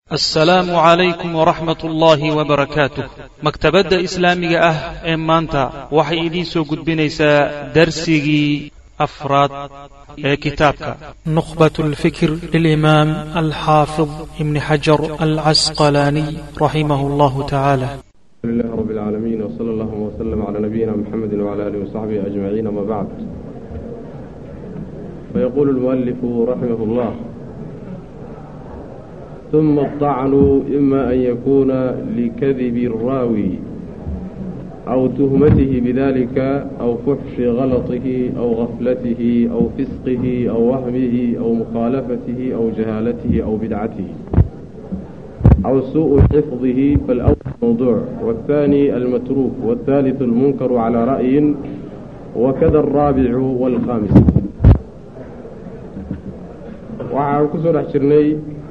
assalaamu calaykum waraxmat ullaahi wabarakaatuh maktabadda islaamiga ah ee maanta waxay idiin soo gudbinaysaa darsigii afraad ee kitaabka نخبة الفكر للإمام الحافظ ابن حجر العسقلاني رحمه الله تعالى الحمد لله رب العالمين وصلى الله وسلم على نبينا محمد وعلى آله وصحبه أجمعين أما بعد فيقول المؤلف رحمه الله ثم الطعن إما أن يكون لكذب الراوي أو تهمته بذلك أو فحش غلطه أو غفلته أو فسقه أو وهمه أو مخالفته أو جهالته أو بدعته أو سوء حفظه فالأول موضوع والثاني المتروك والثالث المنكر على رأي وكذا الرابع والخامس waxaan ku soo dhex jirnay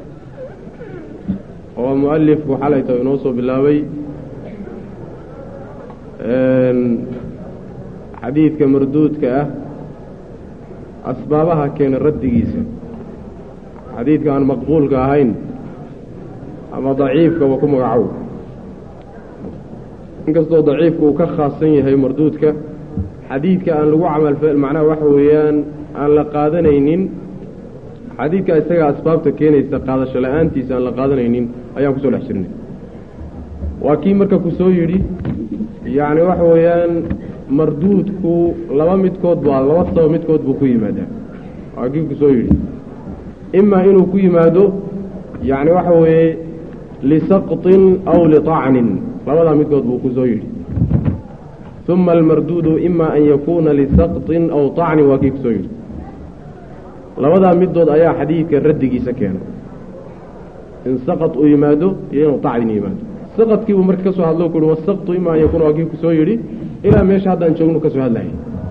oo mualifku xalayta inoo soo bilaabay xadiidka marduudka ah asbaabaha keena raddigiisa xadiidka aan maqbuulka ahayn ama daciifkaba ku magacow inkastoo daciifka uu ka khaasan yahay marduudka xadiidka aan lagu camalfal macnaha waxa weeyaan aan la qaadanaynin xadiidka isaga asbaabta keenaysa qaadasho la-aantiisa aan la qaadanaynin ayaan kusoo dhex jirnay waa kii marka ku soo yidhi yacni waxa weeyaan marduudku laba midkood baa laba sabab midkood buu ku yimaadaa waa kii ku soo yidhi imaa inuu ku yimaado yacni waxa weeye lisaqطin aw liطacnin labadaa midkood buu ku soo yidhi uma almarduudu ima an yakuuna lisaqطin aw طacnin waa kii ku soo yidhi labadaa middood ayaa xadiidka raddigiisa keena in saqad uu yimaado iyo inuu tacdin yimaado saqadkii buu marka ka soo hadlo ku uhi wasaqtu ima an yakuuna waa kii ku soo yidhi ilaa meesha haddaan joogno ka soo hadlayay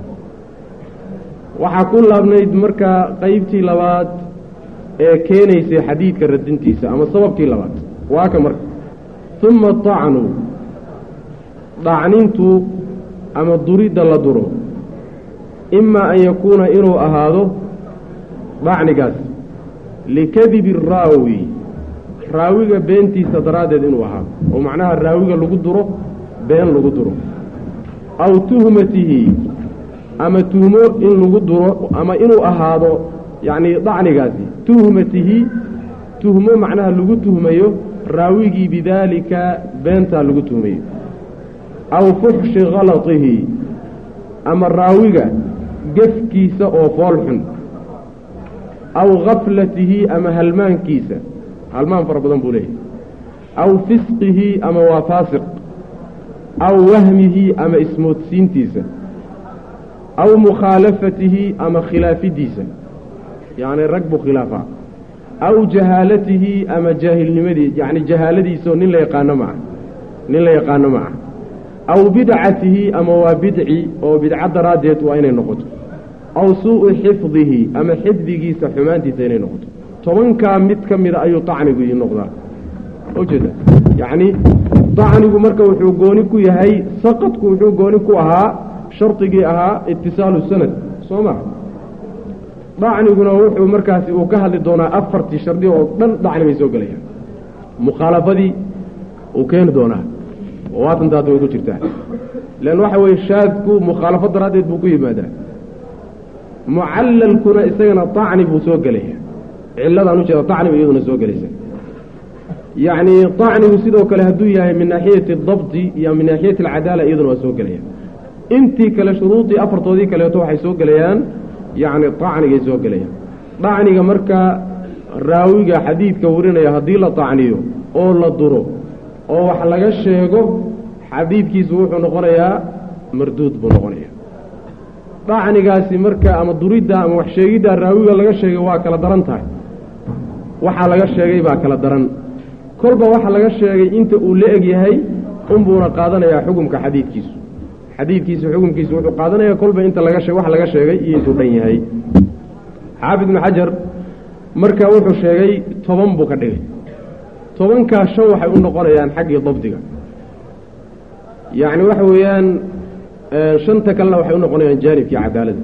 waxaa ku laabnayd marka qeybtii labaad ee keenaysay xadiidka radintiisa ama sababkii labaad waa ka marka uma tacnu dhacnintu ama duridda la duro ima an yakuuna inuu ahaado dhacnigaas likadibi raawi raawiga beentiisa daraaddeed inuu ahaado oo macnaha raawiga lagu duro been lagu duro aw tuhmatihi ama tuhmo in lagu duro ama inuu ahaado yacni dhacnigaasi tuhmatihi tuhmo macnaha lagu tuhmayo raawigii bidaalika beentaa lagu tuhmayo aw fuxshi khalatihi ama raawiga gefkiisa oo fool xun aw gaflatihi ama halmaankiisa halmaan fara badan buu leeyahay aw fisqihi ama waa faasiq aw wahmihi ama ismoodsiintiisa aw mukhaalafatihi ama khilaafidiisa yacni rag buu khilaafaa aw jahaalatihi ama jaahilnimadii yacni jahaaladiisaoo nin la yaqaano maca nin la yaqaano maca aw bidcatihi ama waa bidci oo bidco daraaddeed waa inay noqoto aw suu'u xifdihi ama xifdigiisa xumaantiisa inay noqoto tobankaa mid ka mida ayuu tacnigu ii noqdaa ujeeda yacni tacnigu marka wuxuu gooni ku yahay saqadku wuxuu gooni ku ahaa shardigii ahaa itisaalu sanad soo ma dacniguna wuxuu markaasi uu ka hadli doonaa afartii shardi oo dhan dacni bay soo gelayaan mukhaalafadii uu keeni doonaa oo waatantaad way ku jirtaa leann waxa weeye shaadku mukhaalafo daraaddeed buu ku yimaadaa mucallalkuna isagana tacni buu soo gelaya ciladaan ujeeda tacniba iyaduna soo gelaysa yacni tacnigu sidoo kale hadduu yahay min naaxiyati adabdi iyo min naaxiyati alcadaala iyaduna waa soo gelaya intii kale shuruudii afartoodii kaleeto waxay soo gelayaan yacni tacnigay soo gelayaan tacniga marka raawiga xadiidka warinaya haddii la tacniyo oo la duro oo wax laga sheego xadiidkiisu wuxuu noqonayaa marduud buu noqonaya dhacnigaasi marka ama duridda ama wax sheegidda raawiga laga sheegay waa kala daran tahay waxaa laga sheegay baa kala daran kolba waxa laga sheegay inta uu la eg yahay unbuuna qaadanayaa xukumka xadiidkiisu xadiidkiisu xukumkiisu wuxuu qaadanayaa kolba inta laga she wax laga sheegay iyo intuu dhan yahay xaafid ibnu xajar marka wuxuu sheegay toban buu ka dhigay tobankaa shan waxay u noqonayaan xaggii dabdiga yacni waxa weeyaan shanta kalena waxay u noqonayaan jaanibkii cadaalada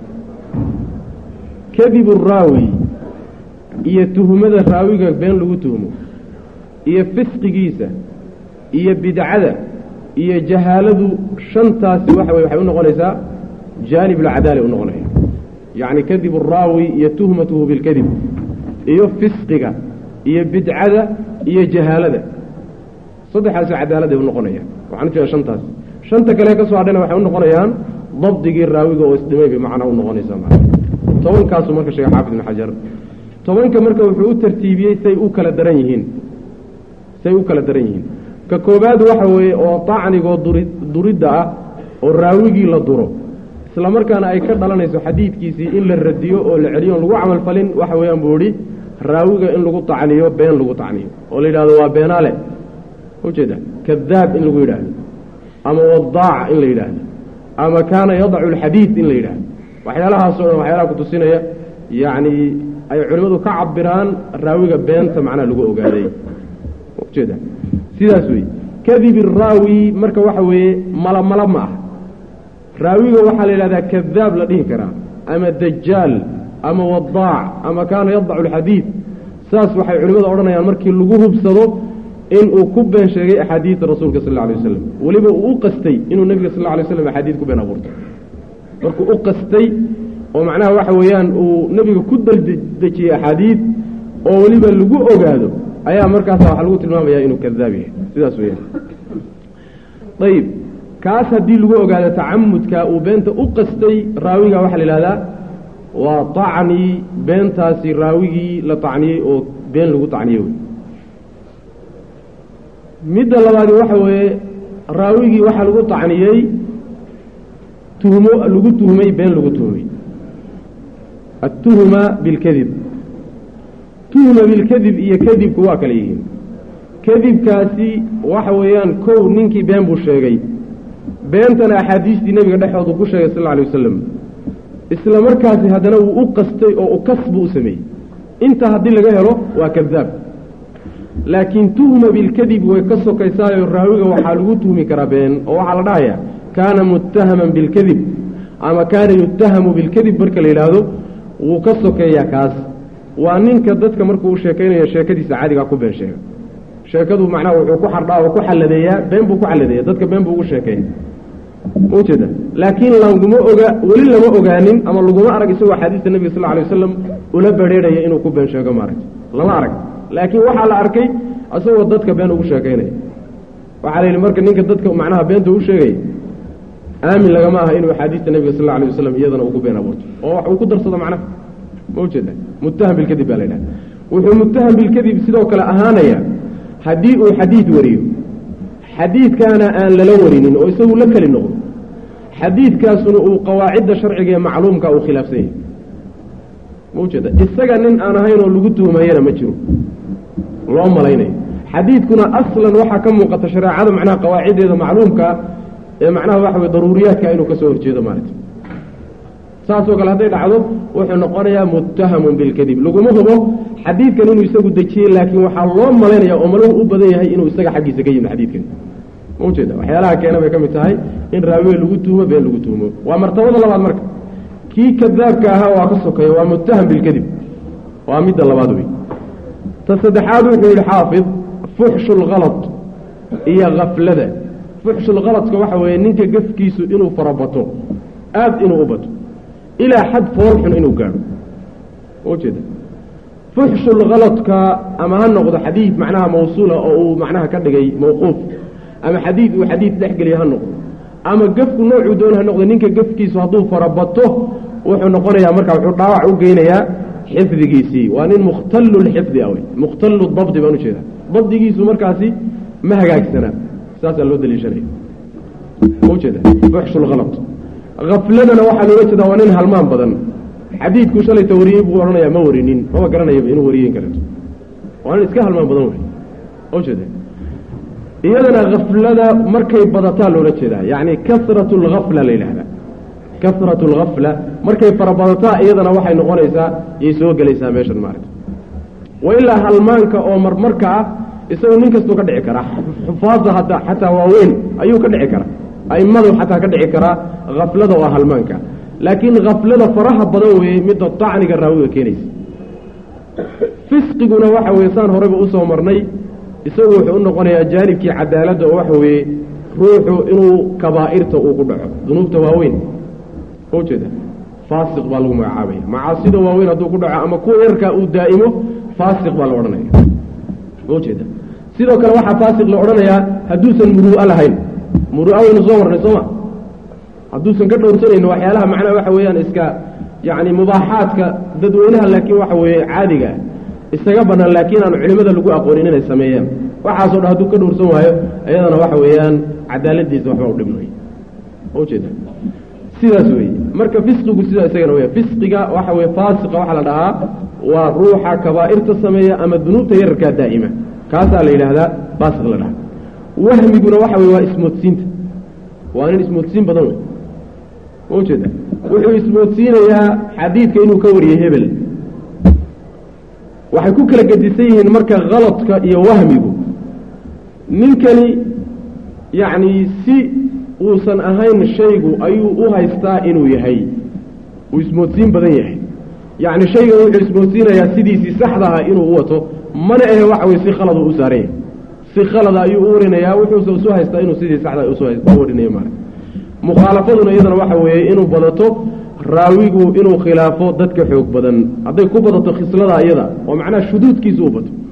kadibu raawi iyo tuhumada raawiga been lagu tuhmo iyo fisqigiisa iyo bidcada iyo jahaaladu shantaasi waxa weye waxay u noqonaysaa jaanib alcadaala u noqonaya yacni kadib araawi iyo tuhmatuhu bilkadib iyo fisqiga iyo bidcada iyo jahaalada saddexaasi cadaaladay u noqonayaan waxaan u jeeda shantaas shanta kale ka soo hadhayna waxay u noqonayaan dabdigii raawiga oo isdhimay bay macnaa u noqonaysaa maa tobankaasuu marka sheegay xaafid ibn xajar tobanka marka wuxuu u tartiibiyey say u kala daran yihiin say u kala daran yihiin ka koobaad waxa weeye oo tacnigoo duri duridda ah oo raawigii la duro isla markaana ay ka dhalanayso xadiidkiisii in la radiyo oo la celiyo on lagu camalfalin waxa weeyaan buu idhi raawiga in lagu tacniyo been lagu tacniyo oo la yidhahdo waa beenaale ujeeda kadaab in lagu yidhaahdo ama wadaaca in la yidhaahdo ama kaana yadacu alxadiid in la yidhaahdo waxyaalahaasoo dhan waxyaalaha kutusinaya yacni ay culimmadu ka cabiraan raawiga beenta macnaha lagu ogaaday ujeeda sidaas wey kadib iraawi marka waxa weeye malamala ma ah raawiga waxaa la yidhahdaa kadaab la dhihi karaa ama dajaal ama wadaac ama kaana yadacu alxadiid saas waxay culimmadu odhanayaan markii lagu hubsado in uu ku been sheegay axaadiida rasuulka sal alla alay wasalam weliba uu u qastay inuu nebiga sal alla alay waslam axaadiid ku been abuurto markuu u qastay oo macnaha waxa weeyaan uu nebiga ku daldejiyey axaadiid oo weliba lagu ogaado ayaa markaasa waxaa lagu tilmaamayaa inuu kadaab yahay sidaas weyaan ayib kaas haddii lagu ogaado tacamudka uu beenta u qastay raawiga waxaa la yidhahdaa waa tacni beentaasi raawigii la tacniyey oo been lagu tacniyey wey midda labaadi waxa weeye raawigii waxaa lagu tacniyey tuhmo lagu tuhmay been lagu tuhmay atuhma bilkadib tuhma bilkadib iyo kadibku waa kala yihiin kadibkaasi waxa weeyaan kow ninkii been buu sheegay beentana axaadiistii nebiga dhexoodu ku sheegay sal alla alay wasalam isla markaasi haddana wuu u qastay oo u kas buu u sameeyey intaa haddii laga helo waa kadaab laakiin tuhma bilkadib way ka sokaysaayo raawiga waxaa lagu tuhmi karaa been oo waxaa la dhahayaa kaana muttahaman bilkadib ama kaana yuttahamu bilkadib marka la yidhaahdo wuu ka sokeeyaa kaas waa ninka dadka markuu u sheekaynayo sheekadiisa caadigaa ku been sheega sheekadu macnaha wuxuu ku xardhaa oo ku xalladeeyaa been buu ku xalladeeya dadka been buu ugu sheekayna maujeeda laakiin laguma oga weli lama ogaanin ama laguma arag isagoo axaadiista nebiga sal alay wasalam ula badrheerhaya inuu ku been sheego maaragta lama arag laakiin waxaa la arkay isagoo dadka been ugu sheekaynaya waxaa la yidhi marka ninka dadka macnaha beenta u sheegaya aamin lagama aha inuu axaadiista nebiga sal alay wasalam iyadana ugu been abuurto oo wax uu ku darsado macnaha ma ujeeda muttaham bilkadib baa la yidhaha wuxuu muttaham bilkadib sidoo kale ahaanaya haddii uu xadiid wariyo xadiidkaana aan lala warinin oo isagu la keli noqdo xadiidkaasuna uu qawaacidda sharciga ee macluumka uu khilaafsan yahay ma ujeeda isaga nin aan ahayn oo lagu tuhmayana ma jiro loo malaynayo xadiidkuna aslan waxaa ka muuqata shareecada macnaha qawaaciddeeda macluumka ee macnaha waxa weye daruuriyaadka inuu ka soo horjeedo maaragta saasoo kale hadday dhacdo wuxuu noqonayaa muttahamun bilkadib laguma hubo xadiidkan inuu isagu dejiyey laakiin waxaa loo malaynaya oo maluhu u badan yahay inuu isaga xaggiisa ka yimid xadiidkan ma ujeeda waxyaalaha keena bay ka mid tahay in raawiga lagu tuhmo been lagu tuhmo waa martabada labaad marka kii kadaabka ahaa waa ka sokeeya waa muttaham bilkadib waa midda labaad wey ta saddexaad wuxuu yidhi xaafid fuxshu lhalad iyo kaflada fuxshulhaladka waxa weeye ninka gafkiisu inuu farabato aad inuu u bato ilaa xad foolxun inuu gaadho ujeeda fuxshulhaladka ama ha noqdo xadiid macnaha mawsuula oo uu macnaha ka dhigay mawquuf ama xadiid uu xadiid dhexgeliya ha noqdo ama gefku noocuu doon ha noqdo ninka gefkiisu hadduu farabato wuxuu noqonayaa marka wuxuu dhaawac u geynayaa xifdigiisii waa nin mukhtallu lxifdi ah wey mukhtallu dabdi baan ujeeda dabdigiisu markaasi ma hagaagsanaa saasaa loo daliishanaya ujeeda fuxshulhalad afladana waxaa loola jeedaa waa nin halmaan badan xadiidku shalayta wariyey buu odhanayaa ma warinin maba garanayaba inuu wariyen kareeto waa nin iska halmaan badan wey ujeeda iyadana kaflada markay badataa loola jeedaa yacni kasratu algafla la yidhahdaa kasratu algafla markay farabadataa iyadana waxay noqonaysaa yay soo gelaysaa meeshan maaragta wa ilaa halmaanka oo marmarka ah isagoo nin kastuu ka dhici karaa xufaada hadda xataa waaweyn ayuu ka dhici karaa aimadu xataa ka dhici karaa kaflada waa halmaanka laakiin kaflada faraha badan weeye midda tacniga raawiga keenaysa fisqiguna waxa weye saan horeyba usoo marnay isagu wuxuu u noqonayaa jaanibkii cadaaladda oo waxa weeye ruuxu inuu kabaa'irta uu ku dhaco dunuubta waaweyn ma ujeeda faasiq baa lagu magacaabaya macaasida waaweyn hadduu ku dhaco ama kuwa yarkaa uu daa'imo faasiq baa la odhanaya ma ujeeda sidoo kale waxaa faasiq la odhanayaa hadduusan muru'a lahayn muru'a waynu soo marnay sooma hadduusan ka dhowrsanayno waxyaalaha macnaha waxa weeyaan iska yacni mubaaxaadka dadweynaha laakiin waxa weeye caadiga ah isaga bannaan laakiin aan culimada lagu aqoonin inay sameeyaan waxaasoo dhan hadduu ka dhowrsan waayo iyadana waxa weeyaan cadaaladiisa waxba u dhibnay ma ujeeda sidaas weeye marka fisqigu sidaa isagana weya fisqiga waxa weye faasiqa waxaa la dhahaa waa ruuxa kabaa'irta sameeya ama dunuubta yararkaa daa'ima kaasaa la yidhaahdaa faasiq la dhahaa wahmiguna waxa weye waa ismoodsiinta waa nin ismoodsiin badan wey ma ujeeda wuxuu ismoodsiinayaa xadiidka inuu ka wariyey hebel waxay ku kala gedisan yihiin marka khaladka iyo wahmigu ninkani yacni si uusan ahayn shaygu ayuu u haystaa inuu yahay uu ismoodsiin badan yahay yacni shaygan wuxuu ismoodsiinayaa sidiisii saxda ah inuu u wato mana ahe waxa weye si khaladu u saaran yahay si khalada ayuu u warinayaa wuxuuse isu haystaa inuu sidii saxda u warinayo maara mukhaalafaduna iyadana waxa weeye inuu badato raawigu inuu khilaafo dadka xoog badan hadday ku badato khislada iyada oo macnaha shuduudkiisa u bato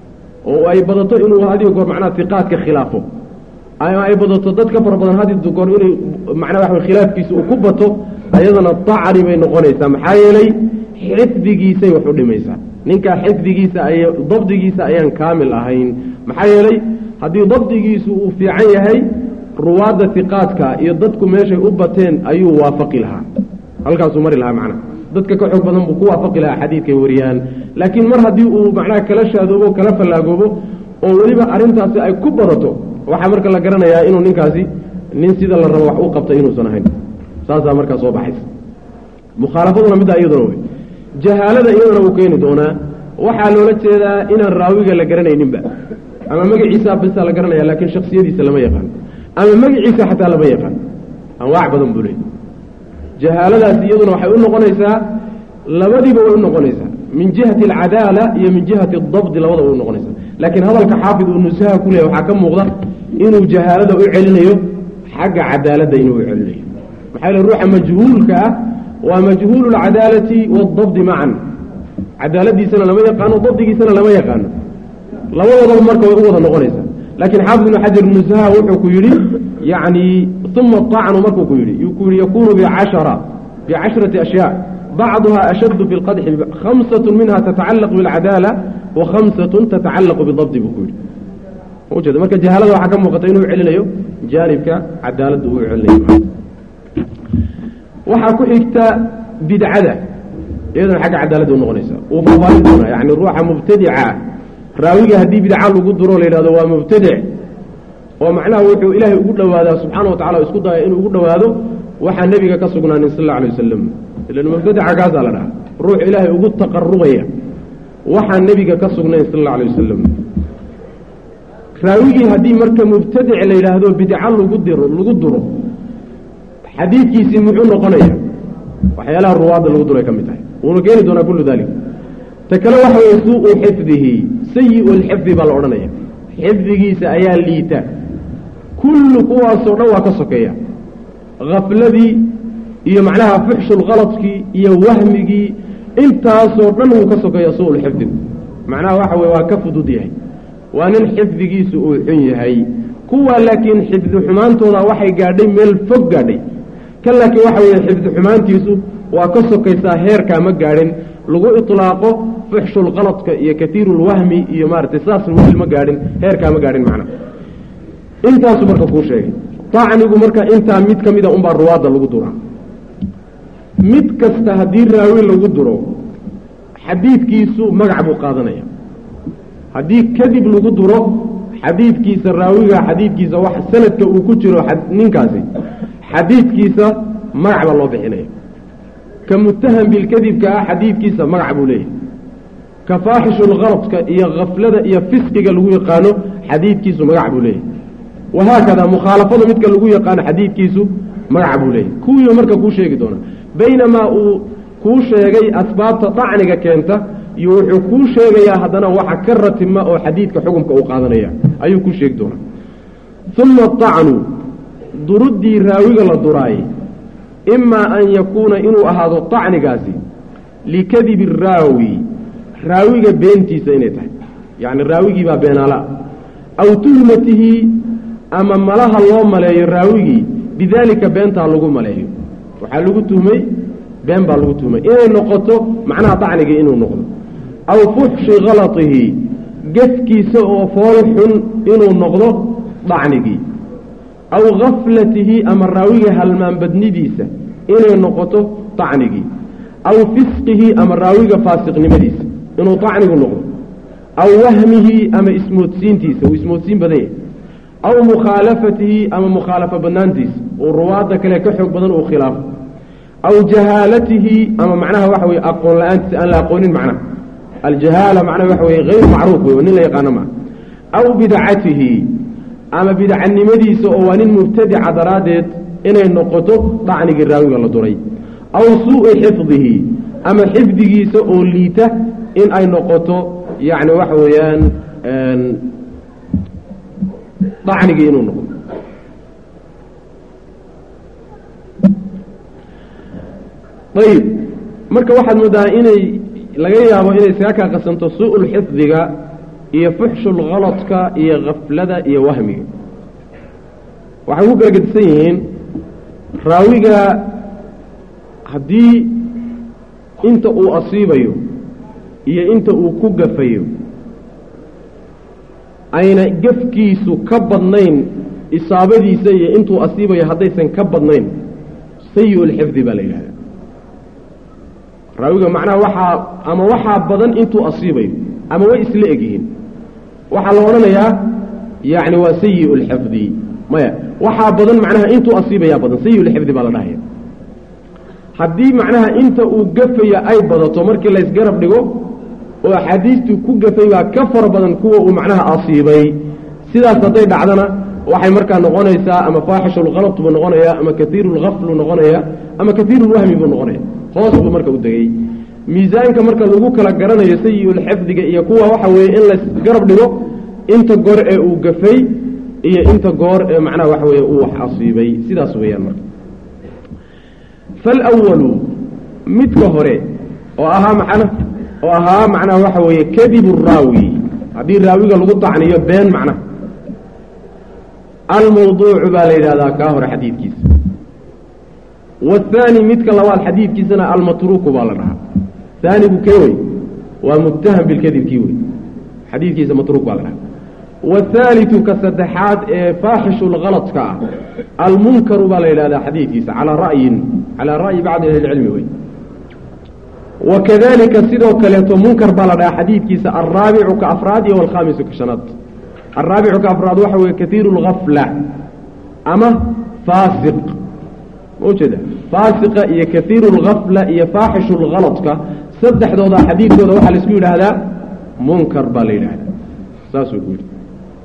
oo ay badato inuu hadiyo goor macnaha tiqaadka khilaafo ama ay badato dad ka fara badan hadi goor inay macnaha waxa khilaafkiisa uu ku bato ayadana dacni bay noqonaysaa maxaa yeelay xifdigiisay wax u dhimaysaa ninkaa xifdigiisa ay dabdigiisa ayaan kaamil ahayn maxaa yeelay haddii dabdigiisu uu fiican yahay ruwaadda tiqaadka iyo dadku meeshay u bateen ayuu waafaqi lahaa halkaasuu mari lahaa macnaha dadka ka xoog badan buu ku waafaqi lahaa xadiidkay wariyaan laakiin mar haddii uu macnaha kala shaadoobo kala fallaagoobo oo weliba arrintaasi ay ku badato waxaa marka la garanayaa inuu ninkaasi nin sida la rabo wax u qabtay inuusan ahayn saasaa markaa soo baxaysa mukhaalafaduna middaa iyaduna wey jahaalada iyadana wuu keeni doonaa waxaa loola jeedaa inaan raawiga la garanayninba ama magaciisa bisa la garanaya laakiin shaksiyadiisa lama yaqaan ama magaciisa xataa lama yaqaan anwaac badan buu leey jahaaladaasi iyaduna waxay u noqonaysaa labadiiba way u noqonaysaa min jihati alcadaala iyo min jihati adabdi labadaba way u noqonaysaa laakiin hadalka xaafid uu nusaha ku leeyahy waxaa ka muuqda inuu jahaalada u celinayo xagga cadaaladda inuu u celinayo maxaa yeele ruuxa majhuulka ah waa majhuulu lcadaalati waadabdi macan cadaaladiisana lama yaqaano dabdigiisana lama yaqaano labadoodaba marka way u wada noqonaysaa laakiin xaafid ibnu xajar nusaha wuxuu ku yidhi yacni uma طacnu markuu ku yidhi ku yihi yakunu bcashara bicashrati ashyaa bacduha ashaddu fi اlqadxi khamsaة minha tatacalaq biاlcadaala wa khamsaة tatacalaqu bidabdi buu ku yidhi ujeeda marka jahaalada waxaa ka muuqata inuu celinayo jaanibka cadaaladda uu celinayo waxaa ku xigta bidcada iyadana xagga cadaaladda u noqonaysa uu faafaahin doonaa yani ruuxa mubtadica raawiga haddii bidca lagu duro la yidhahdo waa mubtadic oo macnaha wuxuu ilaahay ugu dhowaadaa subxaana wa tacala isku daya inuu ugu dhowaado waxaa nebiga ka sugnaanin sal alla alay wasalam ilan mubtadica kaasaa la dhaha ruux ilaahay ugu taqarubaya waxaa nebiga ka sugnayn sal alla alay wasalam raawigii haddii marka mubtadic la yidhaahdo bidca lagu diro lagu duro xadiidkiisii muxuu noqonaya waxyaalaha ruwaadda lagu duray ka mid tahay wuuna keeni doonaa kullu dalik ta kale waxa weye suu-u xifdihi sayi-u lxifdi baa la odhanaya xifdigiisa ayaa liita kullu kuwaasoo dhan waa ka sokeeya khafladii iyo macnaha fuxshulkaladkii iyo wahmigii intaasoo dhan wuu ka sokeeya su-ulxifdi macnaha waxa weye waa ka fudud yahay waa nin xifdigiisu uu xun yahay kuwa laakiin xifdi xumaantooda waxay gaadhay meel fog gaadhay kan laakiin waxa weeye xifdi xumaantiisu waa ka sokaysaa heerkaa ma gaadhin lagu iطlaaqo fuxshulkaladka iyo katiirulwahmi iyo maaratay saasna weli ma gaadhin heerkaa ma gaadhin macna intaasuu marka kuu sheegay tacnigu marka intaa mid ka mida unbaa ruwaadda lagu duraa mid kasta haddii raawi lagu duro xadiidkiisu magac buu qaadanaya haddii kadib lagu duro xadiidkiisa raawiga xadiidkiisa wax sanadka uu ku jiro ninkaasi xadiidkiisa magac baa loo bixinaya ka mutaham bilkadibka ah xadiidkiisa magac buu leeyahay ka faaxishulkaladka iyo khaflada iyo fisqiga lagu yaqaano xadiidkiisu magac buu leeyahay wahaakada mukhaalafada midka lagu yaqaano xadiidkiisu magac buu leeyahay kuwii marka kuu sheegi doonaa baynamaa uu kuu sheegay asbaabta dacniga keenta iyo wuxuu kuu sheegayaa haddana waxa ka ratima oo xadiidka xukumka uu qaadanaya ayuu kuu sheegi doonaa uma acnu duruddii raawiga la duraayey imaa an yakuuna inuu ahaado acnigaasi likadibi raawi raawiga beentiisa inay tahay yacni raawigii baa beenaala aw tuhmatihi ama malaha loo maleeyo raawigii bidaalika beentaa lagu maleeyo waxaa lagu tuhmay been baa lagu tuhmay inay noqoto macnaha dacnigii inuu noqdo aw fuxshi khalatihi gefkiisa oo fool xun inuu noqdo dacnigii aw gaflatihi ama raawiga halmaanbadnidiisa inay noqoto dacnigii aw fisqihi ama raawiga faasiqnimadiisa inuu dacnigu noqdo aw wahmihi ama ismoodsiintiisa uu ismoodsiin badan yahay aw mukhaalafatihi ama mukhaalafo badnaantiisa uu ruwaadda kale ka xoog badan uu khilaafo aw jahaalatihi ama macnaha waxa weye aqoon la-aantiisa aan la aqoonin macnaha aljahaala macnaha waxa weye hayr macruuf wey oo nin la yaqaano maa aw bidcatihi ama bidcanimadiisa oo waa nin mubtadica daraaddeed inay noqoto dacnigii raawiga la duray aw suu'i xifdihi ama xifdigiisa oo liita in ay noqoto yacni waxa weeyaan dacnigii inuu noqdo ayib marka waxaad moodaa inay laga yaabo inay isaga kaa qasanto su-ul xifdiga iyo fuxshul khaladka iyo khaflada iyo wahmiga waxay ku kala gedisan yihiin raawiga haddii inta uu asiibayo iyo inta uu ku gafayo ayna gefkiisu ka badnayn isaabadiisa iyo intuu asiibayo haddaysan ka badnayn sayi-ulxifdi baa la yidhahda raawiga macnaha waxaa ama waxaa badan intuu asiibayo ama way isla egyihiin waxaa la odhanayaa yacni waa sayi-ulxifdi maya waxaa badan macnaha intuu asiibayaa badan sayi-ulxifdi baa la dhahaya haddii macnaha inta uu gafaya ay badato markii laysgarab dhigo oo axaadiistuu ku gafay baa ka fara badan kuwa uu macnaha asiibay sidaas hadday dhacdana waxay markaa noqonaysaa ama faaxishulkalad buu noqonaya ama kaiirulgaflu noqonaya ama kaiirulwahmi buu noqonaya hoos buu marka u degay miisaanka marka lagu kala garanayo sayi-ulxifdiga iyo kuwa waxa weeye in laysgarab dhigo inta goor ee uu gafay iyo inta goor ee macnaha waxa weeye uu wax asiibay sidaas weeyaan marka falwalu midka hore oo ahaa macna oo ahaa macnaha waxa weeye kadibu raawi haddii raawiga lagu dacniyo been macnaha almawduucu baa la yidhahdaa kaa hore xadiidkiisa waathaani midka labaad xadiidkiisana almatruuku baa la dhahaa haanigu kee wey waa muttaham bilkadibkii wey xadiidkiisa matruuk baa la dhahaa waathaalitu ka saddexaad ee faaxishulkaladka ah almunkaru baa la yidhahdaa xadiidkiisa calaa ra'yin calaa ra'yi bacdi ahli lcilmi wey wakadalika sidoo kaleeto munkar baa la dhahaa xadiidkiisa alraabicu ka afraad iyo alkhaamisu ka shanaad alraabicu ka afraad waxa weeye kaiiru lgafla ama faasiq ma ujeeda faasiqa iyo kaiiru lgafla iyo faaxishu lgaladka saddexdooda xadiidkooda waxaa laisku yidhaahdaa munkar baa la yidhaahdaa saasuu ku yidhi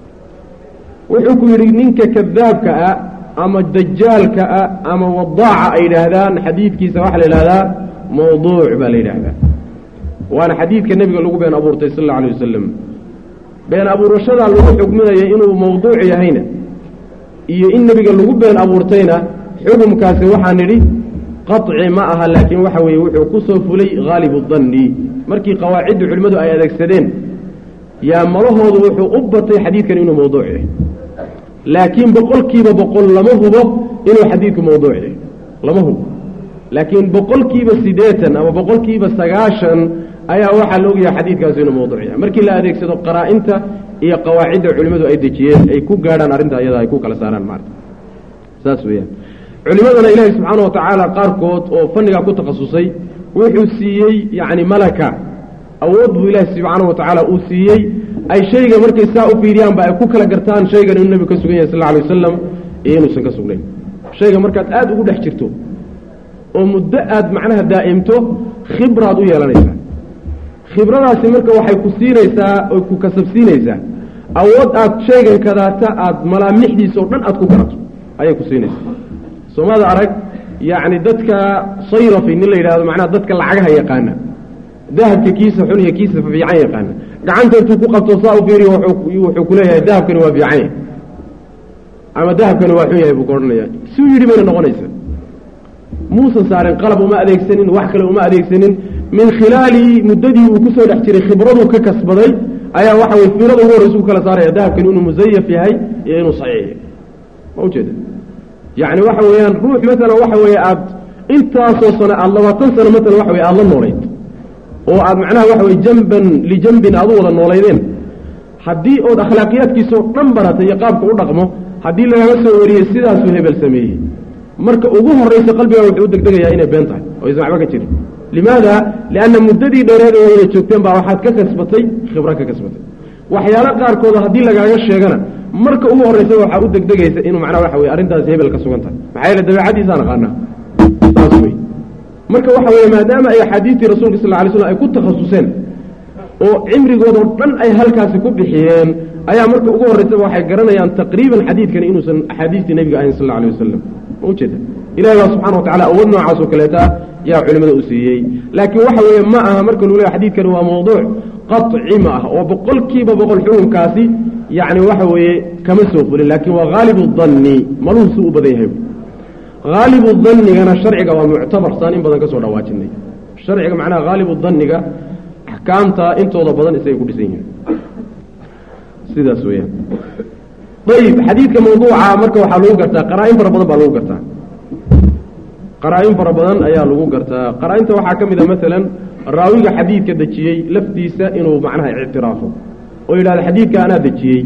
wuxuu ku yidhi ninka kadaabka ah ama dajaalka ah ama wadaaca ay yidhaahdaan xadiidkiisa waxaa la yidhahdaa mawduuc baa la yidhaahdaa waana xadiidka nebiga lagu been abuurtay sal alla alay wasalam been abuurashadaa lagu xugminaya inuu mawduuc yahayna iyo in nebiga lagu been abuurtayna xukumkaasi waxaa nidhi qaطci ma aha laakiin waxa weeye wuxuu ku soo fulay haalibu danni markii qawaacidda culimmadu ay adeegsadeen yaa malahoodu wuxuu u batay xadiidkan inuu mawduuc yahay laakiin boqolkiiba boqol lama hubo inuu xadiidku mawduuc yahay lama hubo laakiin boqolkiiba siddeetan ama boqolkiiba sagaashan ayaa waxaa la ogyahay xadiidkaasi inuu mawduuc yahay markii la adeegsado qaraa-inta iyo qawaacidda culimmadu ay dejiyeen ay ku gaadhaan arrinta iyada ay ku kala saaraan maarata saas weeyaan culimadana ilaahay subxaana wa tacaala qaarkood oo fannigaa ku takhasusay wuxuu siiyey yacni malaka awood buu ilaahi subxaana wa tacaala uu siiyey ay shayga markay saa u fiiriyaanba ay ku kala gartaan shaygan inuu nebigu ka sugan yahay sal alay wasalam iyo inuusan ka sugnayn shayga markaad aada ugu dhex jirto oo muddo aad macnaha daa'imto khibraad u yeelanaysaa khibradaasi marka waxay ku siinaysaa oy ku kasabsiinaysaa awood aad shaygan kadaata aad malaamixdiisa oo dhan aad ku garato ayay ku siinaysaa soomada arag yacni dadka sayrafi nin la yidhahdo macnaha dadka lacagaha yaqaana dahabka kiisa xun iyo kiisa fiican yaqaana gacanta intuu ku qabto saa u fiiriyo wuxuu ku leeyahay dahabkani waa fiican yahay ama dahabkani waa xun yahay buu ka odhanaya suu yidhi bayna noqonaysa muusan saarin qalab uma adeegsanin wax kale uma adeegsanin min khilaali muddadii uu kusoo dhex jiray khibraduu ka kasbaday ayaa waxa weye fiirada ugu horreysa ku kala saaraya dahabkani inuu musayaf yahay iyo inuu saxiix yahay ma ujeeda yacni waxa weeyaan ruux maalan waxa weeye aad intaasoo sano aada labaatan sano maalan waxa weye aada la noolayd oo aad macnaha waxa weye jamban lijambin aad u wada noolaydeen haddii ood akhlaaqiyaadkiisao dhan baratay iyo qaabka u dhaqmo haddii lagaga soo wariyey sidaasuu hebel sameeyey marka ugu horraysa qalbigaa wuxuu u degdegayaa inay been tahay oo aysan waxba ka jirin limaada lianna muddadii dheereed ee wayna joogteen baa waxaad ka kasbatay khibro ka kasbatay waxyaalo qaarkooda haddii lagaaga sheegana marka ugu horraysa waxaa u degdegaysa inuu macnaha waxa weye arrintaasi hebel ka sugan tahay maxaa yeele dabeecadiisaan aqaanaa saas wey marka waxa weeye maadaama ay axaadiistii rasuulka sal lla ly slam ay ku takhasuseen oo cimrigoodao dhan ay halkaasi ku bixiyeen ayaa marka ugu horraysaba waxay garanayaan taqriiban xadiidkani inuusan axaadiistii nebiga ahayn sal alla alay wasalam ma ujeeda ilahi baa subxana wa tacala awood noocaas oo kaleeta yaa culimada u siiyey laakiin waxa weeye ma aha marka lagu leeya xadiidkani waa mawduuc qaطci ma ah oo boqolkiiba boqol xukunkaasi yacni waxa weeye kama soo fulin laakiin waa haalibu danni maluhu si u badan yahay haalibu dannigana sharciga waa muctabar saan in badan ka soo dhawaajinay sharciga macnaha haalibu danniga axkaamta intooda badan isagay ku dhisan yihiin sidaas weeyaan ayib xadiidka mawduuca marka waxaa lagu gartaa qaraa-in fara badan baa lagu gartaa qaraa-in fara badan ayaa lagu gartaa qaraa-inta waxaa ka mid a maalan raawiga xadiidka dejiyey laftiisa inuu macnaha ictiraafo oo yidhahda xadiidka anaa dejiyey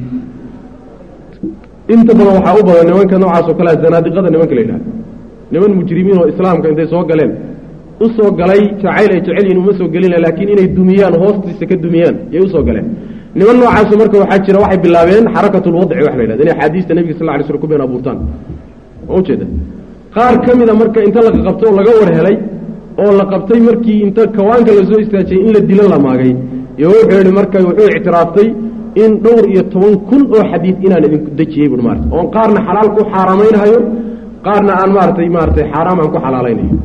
inta badan waxaa u badan nimanka noocaas oo kalea zanaadiqada nimanka la yidhahda niman mujrimiin oo islaamka intay soo galeen u soo galay jacayl ay jecel yihin uma soo gelina laakiin inay dumiyaan hoostiisa ka dumiyaan yay usoo galeen niman noocaasu marka waxaa jira waxay bilaabeen xarakatulwadci wax la yidhahda inay axaadiista nebiga sal lla alay slam ku been abuurtaan ma ujeeda qaar ka mida marka inta la qabto oo laga war helay oo la qabtay markii inta kawaanka lasoo istaajiyey in la dilo la maagay iyo wuxuu yihi marka wuxuu ictiraaftay in dhowr iyo toban kun oo xadiid inaan idinku dejiyey bui maarata oon qaarna xalaal ku xaaraamaynhayo qaarna aan maaratay maaratay xaaraam aan ku xalaalaynayo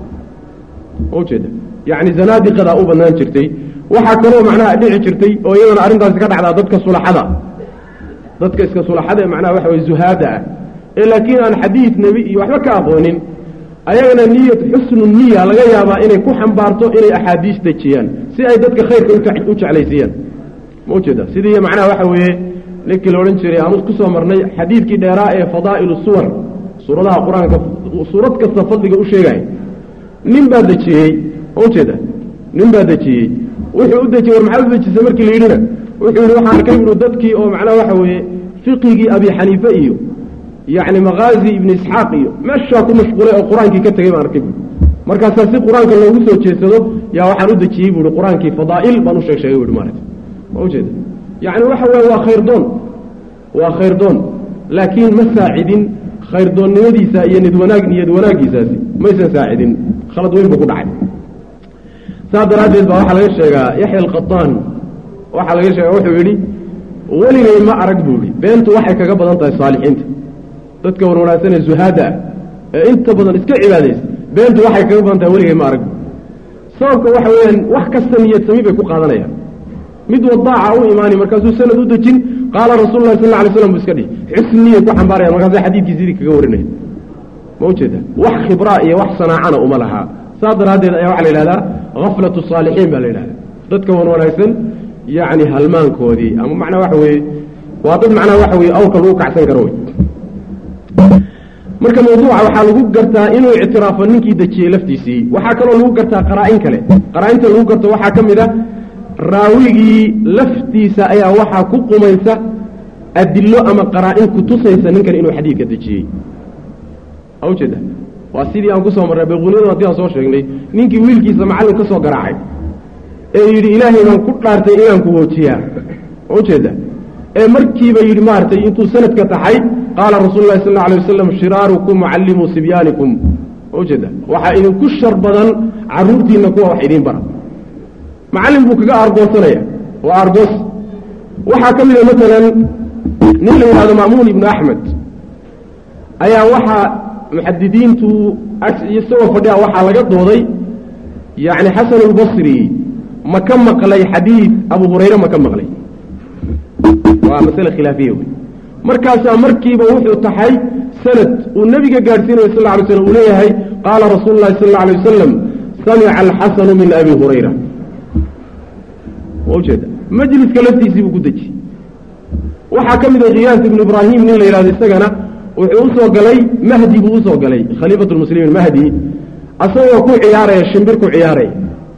ma ujeeda yacni zanaadiqadaa u banaan jirtay waxaa kaloo macnaha dhici jirtay oo iyadana arrintaasi ka dhacdaa dadka sulaxada dadka iska sulaxada ee macnaha waxa weye zuhaada ah ee laakiin aan xadiid nebi iyo waxba ka aqoonin ayagana niyad xusnu niya laga yaabaa inay ku xambaarto inay axaadiis dejiyaan si ay dadka khayrka u jeclaysiiyaan ma ujeeda sidii macnaha waxa weeye ninkii la odhan jiray aan ku soo marnay xadiidkii dheeraa ee fadaa'ilu suwar suuradaha qur-aanka suurad kasta fadliga u sheegaya nin baa dejiyey ma ujeeda nin baa dejiyey wuxuu u dejiyey war maxaad u dejisay markii la yidhina wuxuu yihi waxaan ka yidhi dadkii oo macnaha waxa weeye fiqigii abi xaniife iyo yacni makaazi ibni isxaaq iyo meeshaa ku mashquulay oo qur-aankii ka tegey baan arkay buui markaasaa si qur-aanka loogu soo jeedsado yaa waxaan u dejiyey buuhi qur-aankii fadaa'il baan u sheeg sheegay buuhi maarata ma ujeeda yacni waxa weeye waa khayrdoon waa khayrdoon laakiin ma saacidin khayrdoonnimadiisa iyo nidwanaag niyad wanaaggiisaasi maysan saacidin khalad weyn buu ku dhacay saas daraaddeed baa waxaa laga sheegaa yaxya alqataan waxaa laga sheegaa wuxuu yidhi weligay ma arag buu yihi beentu waxay kaga badan tahay saalixiinta dadka wan wanaagsan ee zuhaada ah ee inta badan iska cibaadaysa beentu waxay kaga badan tahay weligay ma arag bu sababka waxa weeyaan wax kasta niyad sami bay ku qaadanayaan mid wadaaca u imaani markaasuu sanad u dejin qaala rasuulu lahi sal lla alay slam bu iska dhihi xusniyay ku xambaarayaan markaasa xadiidkii sidii kaga warinaya ma ujeeda wax khibraa iyo wax sanaacana uma lahaa saas daraaddeed ayaa waxaa la yidhahdaa haflatu saalixiin baa la yidhahda dadka wan wanaagsan yacni halmaankoodii ama macnaa waxa weeye waa dad macnaha waxa weye awrka lagu kacsan karo wey marka mawduuca waxaa lagu gartaa inuu ictiraafo ninkii dejiyey laftiisii waxaa kaloo lagu gartaa qaraa-in kale qaraa-inta lagu garto waxaa ka mid a raawigii laftiisa ayaa waxaa ku qumaysa adilo ama qaraa-in kutusaysa ninkan inuu xadiidka dejiyey a ujeeda waa sidii aan kusoo marray bayquuniyada haddii aan soo sheegnay ninkii wiilkiisa macallin ka soo garaacay ee yidhi ilaahay baan ku dhaartay inaan ku hoojiyaa ma ujeeda ee markiiba yidhi maaragtay intuu sanadka taxay qaala rasuulu lahi sal alla alay wasalam shiraarukum mucallimuu sibyaanikum ma ujeeda waxaa idinku shar badan carruurtiinna kuwa wax idiin bara macallin buu kaga argoosanaya waa argoos waxaa ka mida maalan nin la yidhahdo ma'muun ibnu axmed ayaa waxaa muxadidiintu isagoo fadhiya waxaa laga dooday yacni xasan albasri ma ka maqlay xadiid abu hurayre ma ka maqlay waa masale khilaafiya wey markaasaa markiiba wuxuu taxay sanad uu nebiga gaadhsiinayo sal lay slm uu leeyahay qaala rasuulu llahi sal alla alay wasalam samica alxasanu min abi hurayra waa ujeeda majliska laftiisii buu ku dejiyey waxaa ka mid a khiyaas ibnu ibraahim nin la yidhahdo isagana wuxuu usoo galay mahdi buu usoo galay khaliifat lmuslimiin mahdi asagoo ku ciyaaraya shimbir ku ciyaaraya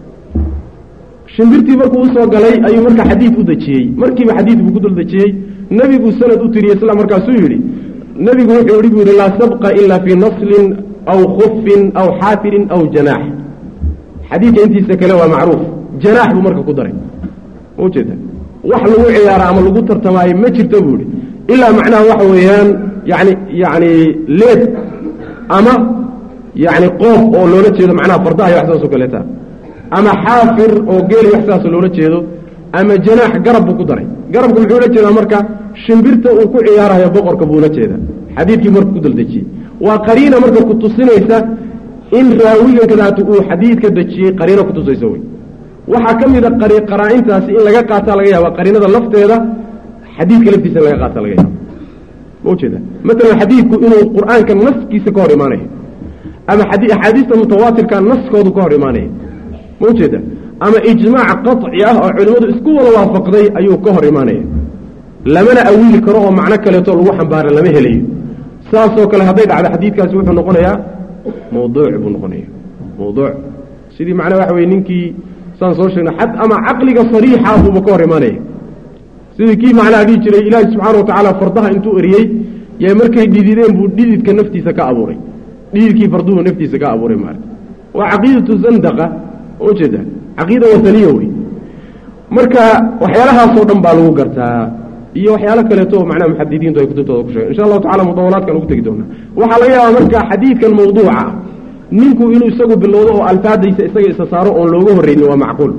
shimbirtii markuu usoo galay ayuu marka xadiid u dejiyey markiiba xadiid buu ku dul dejiyey nebiguu sanad u tiriyey isla markaasuu yidhi nebigu wuxuu yihi buu yihi laa sabqa ila fii naslin aw khufin aw xaafirin aw janaax xadiidka intiisa kale waa macruuf janaax buu marka ku daray ma ujeeda wax lagu ciyaara ama lagu tartamaayo ma jirto buu ihi ilaa macnaha waxa weeyaan yani yani leed ama yani qoob oo loola jeedo macnaha fardaha iyo wax saas oo kaleeta ama xaafir oo geeli wax sidaasoo loola jeedo ama janaax garab buu ku daray garabku muxuu la jeedaa marka shimbirta uu ku ciyaarayo boqorka buula jeeda xadiidkii marka ku daldejiyey waa qariina marka ku tusinaysa in raawigan kadaatu uu xadiidka dejiyey qariino kutusaysa wey waxaa ka mid a qaraa-intaasi in laga qaataa laga yaaba qariinada lafteeda xadiidka laftiisa in laga qaata laga yaaba ma ujeeda maalan xadiidku inuu qur-aanka naskiisa ka hor imaanayo ama axaadiista mutawaatirka naskoodu ka hor imaanaya ma ujeeda ama ijmaac qaطci ah oo culimmadu isku wada waafaqday ayuu ka hor imaanaya lamana awiili karo oo macno kaleeto lagu xambaara lama helayo saasoo kale hadday dhacdo xadiidkaasi wuxuu noqonayaa mawduuc buu noqonaya mawduuc sidii macnaa waxa weye ninkii saan soo sheegna xad ama caqliga sariixa buuba ka hor imaanaya sidii kii macnaha dhihi jiray ilaahi subxaana wa tacaala fardaha intuu eriyey yee markay dhidideen buu dhididka naftiisa ka abuuray dhididkii farduhu naftiisa ka abuuray maarata waa caqiidatu zandaqa ujeeda caqiida wataniya wey marka waxyaalahaasoo dhan baa lagu gartaa iyo waxyaalo kaleeto macnaha muxadidiintu ay kutubtooda ku sheegen insha allahu tacala mudawalaadkan ugu tegi doonaa waxaa laga yaabaa marka xadiidkan mawduuca ninku inuu isagu bilowdo oo alfaadaysa isaga isa saaro oon looga horreynin waa macquul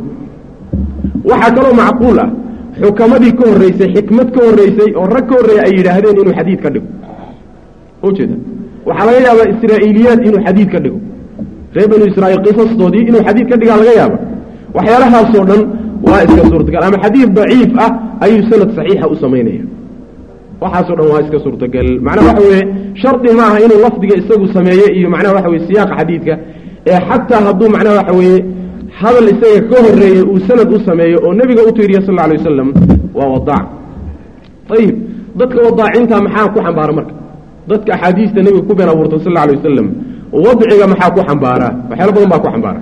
waxaa kaloo macquul ah xukamadii ka horreysay xikmad ka horreysay oo rag ka horreeya ay yidhaahdeen inuu xadiid ka dhigo ujeeda waxaa laga yaabaa israa'iiliyaad inuu xadiid ka dhigo reer banu israa'iil qisastoodii inuu xadiid ka dhigaa laga yaaba waxyaalahaasoo dhan waa iska suurtagal ama xadiid daciif ah ayuu sanad saxiixa u samaynaya waxaasoo dhan waa iska suurtagal macnaha waxa weeye shardi maaha inuu lafdiga isagu sameeye iyo macnaha waxa weye siyaaqa xadiidka ee xataa hadduu macnaha waxa weeye hadal isaga ka horreeyey uu sanad u sameeyo oo nebiga u tiiriya sal alla alay wasalam waa wadaac ayib dadka wadaacinta maxaa ku xambaara marka dadka axaadiista nebiga ku been abuurta sal alla alay wasalam wadciga maxaa ku xambaara waxyaalo badan baa ku xambaara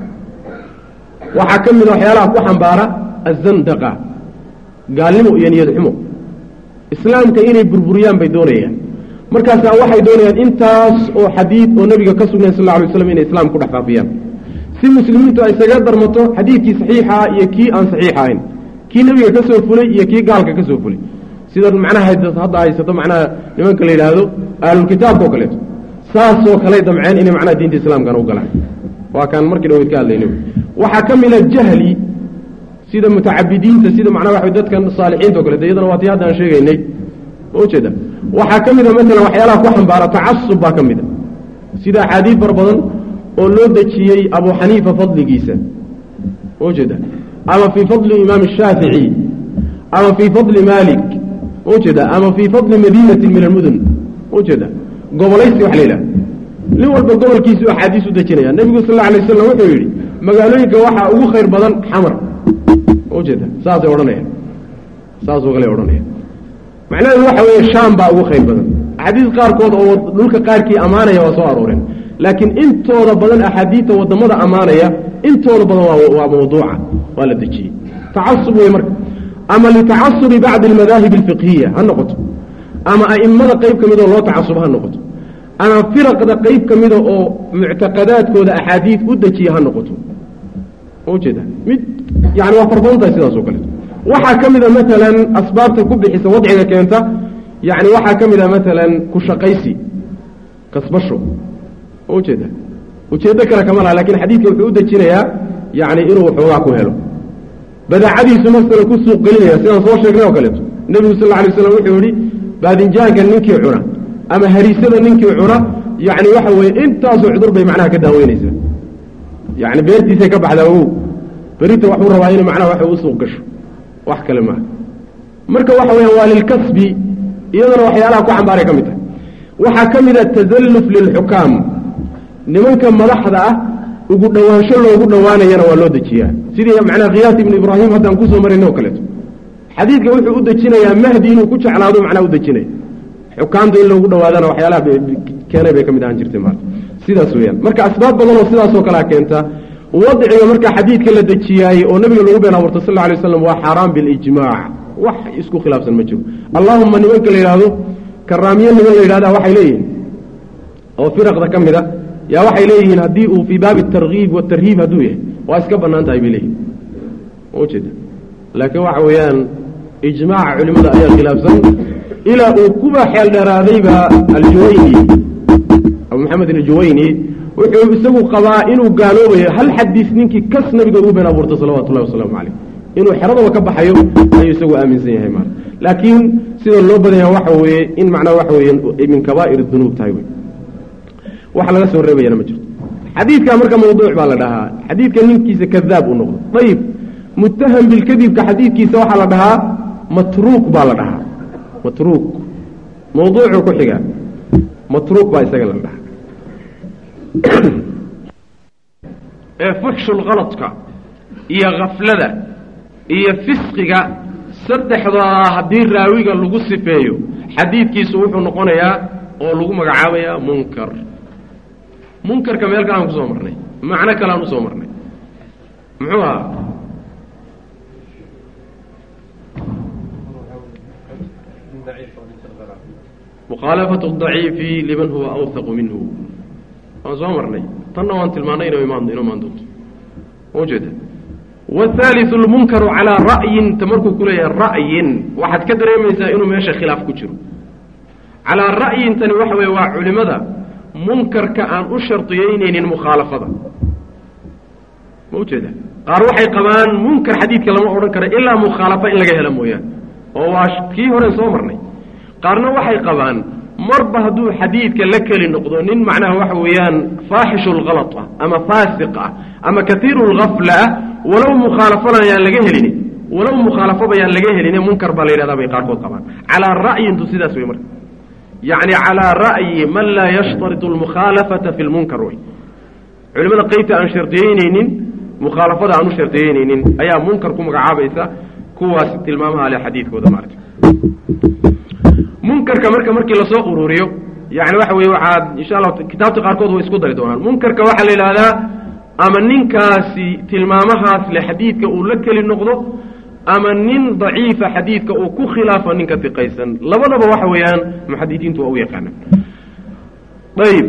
waxaa ka mid a waxyaalaha ku xambaara azandaqa gaalnimo iyo niyad xumo islaamka inay burburiyaan bay doonayaan markaasaa waxay doonayaan intaas oo xadiid oo nebiga ka sugnayn sal lla alay waslam inay islaamka ku dhex faafiyaan si muslimiintu ay isaga darmato xadiidkii saxiixaa iyo kii aan saxiix ahayn kii nebiga ka soo fulay iyo kii gaalka ka soo fulay sida macnaha hadda haysato macnaha nimanka la yidhaahdo ahlulkitaabka oo kaleeto saasoo kaley damceen inay macnaha diinta islaamkana u galaan waa kaan markii dhaweyd ka hadlayna waxaa ka mid a jahli sida mutacabidiinta sida macnaha waxa dadkan saalixiinta o kaleeto iyadana waa tii hadda aan sheegaynay ma ujeeda waxaa ka mid a maalan waxyaalaha ku xambaara tacasub baa ka mid a sida axaadiid far badan oo loo dejiyey abu xaniifa fadligiisa ma ujeeda ama fii fadli imaam shaafici ama fii fadli malik ma ujeeda ama fii fadli madiinati min almudun ma ujeeda gobolaysi wax la yidhaha nin walba gobolkiisu axaadiis u dejinaya nebigu sal alla alay waslam wuxuu yidhi magaalooyinka waxaa ugu khayr badan xamar ma ujeeda saasay odhanayaan saasoo kale odhanaya macnaheedu waxa weeye shaam baa ugu khayr badan axaadiis qaarkood oo dhulka qaarkii ammaanaya waa soo arooreen laakiin intooda badan axaadiidta wadamada ammaanaya intooda badan waa mawduuca waa la dejiyey tacasub wey marka ama litacasubi bacdi almadaahib alfiqhiya ha noqoto ama a'immada qayb ka midoo loo tacasubo ha noqoto ama firaqda qayb ka mida oo muctaqadaadkooda axaadiid u dejiya ha noqoto ma ujeeda mid yani waa farbadan tahay sidaas oo kaleeto waxaa ka mida maalan asbaabta ku bixisa wadciga keenta yani waxaa ka mid a maalan ku shaqaysi kasbasho ma ujeeda ujeeddo kale kama laha lakin xadiidka wuxuu u dejinayaa yani inuu waxoogaa ku helo badaacadiisu masalan ku suuq gelinaya sidaan soo sheegnay oo kaleeto nebigu sal alla alay slam wuxuu yihi baadinjaanka ninkii cuna ama hariisada ninkii cuna yani waxa weeye intaasoo cudur bay macnaha ka daaweynaysaa yani beertiisay ka baxdaa ogow berita waxuu rabaa ina macnaha waxay u suuq gasho wax kale maaha marka waxa weeyaan waa lilkasbi iyadana waxyaalaha ku xambaaray ka mid tahay waxaa ka mid a tasalluf lilxukaam nimanka madaxda ah ugu dhowaansho loogu dhowaanayana waa loo dejiyaa sidii macnaha khiyaas ibnu ibraahim haddaan kusoo marayna oo kaleeto xadiidka wuxuu u dejinayaa mahdi inuu ku jeclaado macnaha u dejinaya xukaamta in loogu dhowaadana waxyaalaha keenay bay ka mid ahaan jirtay maarta sidaas weeyaan marka asbaab badan oo sidaasoo kalea keenta wadciga marka xadiidka la dejiyaayey oo nabiga lagu been abuurtay sal lla alay waslam waa xaaraan bilijmaac wax isku khilaafsan ma jiro allahuma nimanka la yidhaahdo karaamiye niman la yidhahda waxay leeyihiin oo firaqda ka mid a yaa waxay leeyihiin haddii uu fii baabi tarkiib watarhiib hadduu yahay waa iska bannaan tahay bay leeyihin ujeeda laakiin waxa weeyaan ijmaaca culimada ayaa khilaafsan ilaa uu kuba xeel dheeraadayba aljuwayni abu maxamed aljuwayni wuxuu isagu qabaa inuu gaaloobayo hal xadiis ninkii kas nabiga ugu been abuurtay salawatu llahi wasalaamu caleyh inuu xeradaba ka baxayo ayuu isagu aaminsan yahay maara laakiin sida loo badanya waxa weeye in macnaha waxa weeye min kabaa'ir dunuub tahay wey waxa laga soo reebayana ma jirto xadiidka marka mawduuc baa la dhahaa xadiidka ninkiisa kadaab uu noqdo ayib muttaham bilkadibka xadiidkiisa waxaa la dhahaa matruuk baa la dhahaa matruuk mawduucuu ku xiga matruuk baa isaga la dhahaa ee fuxshulkaladka iyo khaflada iyo fisqiga saddexdaa haddii raawiga lagu sifeeyo xadiidkiisu wuxuu noqonayaa oo lagu magacaabayaa munkar munkarka meel kale aan kusoo marnay macno kale aan usoo marnay muxuu ahaa mukhaalafatu daciifi liman huwa awhaqu minhu waan soo marnay tanna waan tilmaanay ino imaan ino imaan doonto ujeeda wاhaaliثu اlmunkaru calىa ra'yin ta markuu ku leeyahay ra'yin waxaad ka dareemaysaa inuu meesha khilaaf ku jiro calaa ra'yin tani waxa weeye waa culimada munkarka aan u shardiyeyneynin mukhaalafada ma ujeeda qaar waxay qabaan munkar xadiidka lama odhan karo ilaa mukhaalafo in laga helo mooyaane oo waa kii horen soo marnay qaarna waxay qabaan marba hadduu xadiidka la keli noqdo nin macnaha waxa weeyaan faaxishu lhalط ah ama faasiq ah ama katiiru lgafla ah walow mukhaalafana yaan laga helin walow mukhaalafaba yaan laga helin munkar baa la yidhahdaa bay qaarkood qabaan calaa ra'yintu sidaas wey marka yacni calaa ra'yi man laa yashtariط اlmukhaalafata fi lmunkar wey culimada qeybta aan shardiyeyneynin mukhaalafada aan u shardiyeyneynin ayaa munkar ku magacaabaysa kuwaas tilmaamaha le xadiidkooda maarata munkarka marka markii lasoo ururiyo yani waxa weye waxaad insha allah kitaabta qaarkood way isku dari doonaan munkarka waxaa la yidhahdaa ama ninkaasi tilmaamahaas le xadiidka uu la keli noqdo ama nin daciifa xadiidka uu ku khilaafo ninka diqaysan labadaba waxa weeyaan muxadidiintu waa u yaqaanaan ayb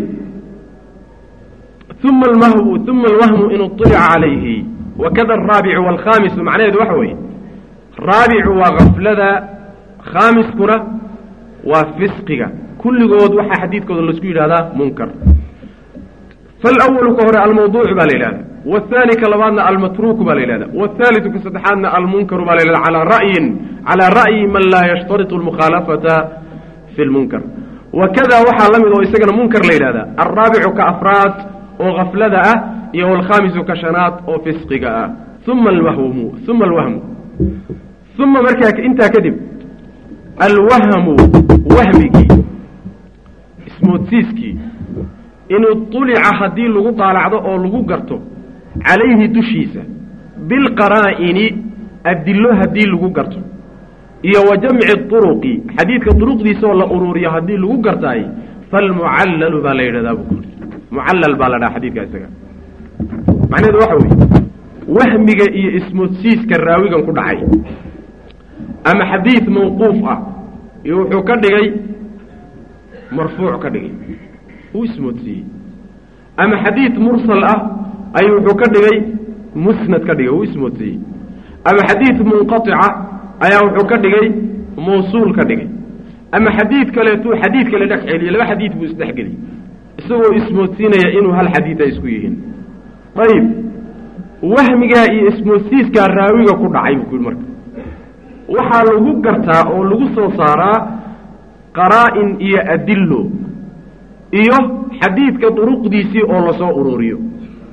uma almahwu uma alwahmu in uطilica calayhi wakada alraabicu waalkhaamisu macnaheedu waxa weeye raabicu waa gaflada khaamiskuna waa fisqiga kulligood waxaa xadiidkooda laisku yidhahdaa munkar falwalu ka hore almawduucu baa la yidhahda wahaani ka labaadna almatruuku baa la yidhahda wahaaliu ka saddexaadna almunkaru baa la yidhahda calaa ra'yin calaa ra'yi man laa yashtariطu almukhaalafata fi lmunkar wakada waxaa la mid oo isagana munkar la yidhahda alraabicu ka afraad oo gaflada ah iyo alkhaamisu ka shanaad oo fisqiga ah uma alwahmu uma alwahmu uma markaa intaa kadib alwahmu wahmigii ismoodsiiskii in uطulica haddii lagu daalacdo oo lagu garto calayhi dushiisa bilqaraa'ini adillo haddii lagu garto iyo wa jamci طuruqi xadiidka duruqdiisaoo la uruuriyo haddii lagu gartaay falmucallalu baa la yidhahdaa buu kuuri mucallal baa la dhaha xadiidka isaga macnaheedu waxa weeye wahmiga iyo ismoodsiiska raawigan ku dhacay ama xadiid mawquuf ah iyo wuxuu ka dhigay marfuuc ka dhigay uu ismoodsiiyey ama xadiid mursal ah ayuu wuxuu ka dhigay musnad ka dhigay uu ismoodsiiyey ama xadiid munqaطica ayaa wuxuu ka dhigay mawsuul ka dhigay ama xadiid kaleetuu xadiid kale dhex celiye laba xadiid buu isdhexgeliyey isagoo ismoodsiinaya inuu hal xadiid ay isku yihiin ayib wahmigaa iyo ismoodsiiskaa raawiga ku dhacay buu ku yihi marka waxaa lagu gartaa oo lagu soo saaraa qaraa-in iyo adillo iyo xadiidka duruqdiisii oo lasoo ururiyo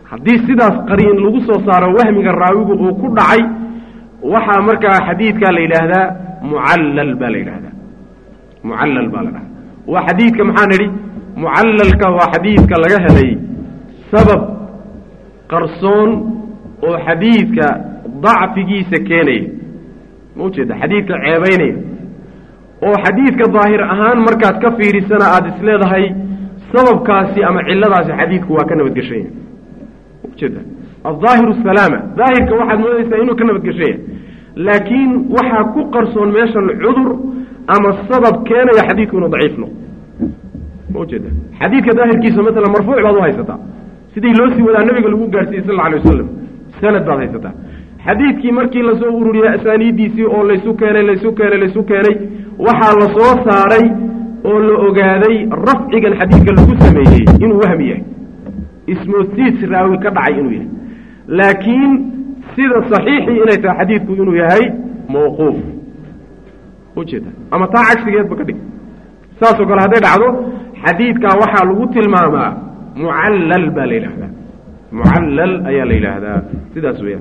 haddii sidaas qariin lagu soo saaro wahmiga raawigu uu ku dhacay waxaa markaa xadiidkaa la yidhaahdaa mucallal baa la yidhahdaa mucallal baa la dhahdaa waa xadiidka maxaan idhi mucallalka waa xadiidka laga helay sabab qarsoon oo xadiidka dacfigiisa keenaya ma ujeeda xadiidka ceebaynaya oo xadiidka daahir ahaan markaad ka fiirisana aada isleedahay sababkaasi ama cilladaasi xadiidku waa ka nabadgeshanya ma ujeeda aldaahiru salaama daahirka waxaad moodaysaa inuu ka nabadgeshanya laakiin waxaa ku qarsoon meeshan cudur ama sabab keenaya xadiidku inuu daciif noqdo ma ujeeda xadiidka daahirkiisa masalan marfuuc baad u haysataa sidii loo sii wadaa nabiga lagu gaarsiiyey sal alla alay wasalam sanad baad haysataa xadiidkii markii lasoo ururiyey asaaniiddiisii oo laysu keenay laysu keenay laysu keenay waxaa la soo saaray oo la ogaaday rafcigan xadiidka lagu sameeyey inuu wahmi yahay ismoodsiis raawi ka dhacay inuu yahay laakiin sida saxiixii inay tahay xadiidku inuu yahay mawquuf ujeeda ama taa cagsigeedba ka dhig saasoo kale hadday dhacdo xadiidkaa waxaa lagu tilmaamaa mucallal baa la yidhaahdaa mucallal ayaa la yidhaahdaa sidaas weyaan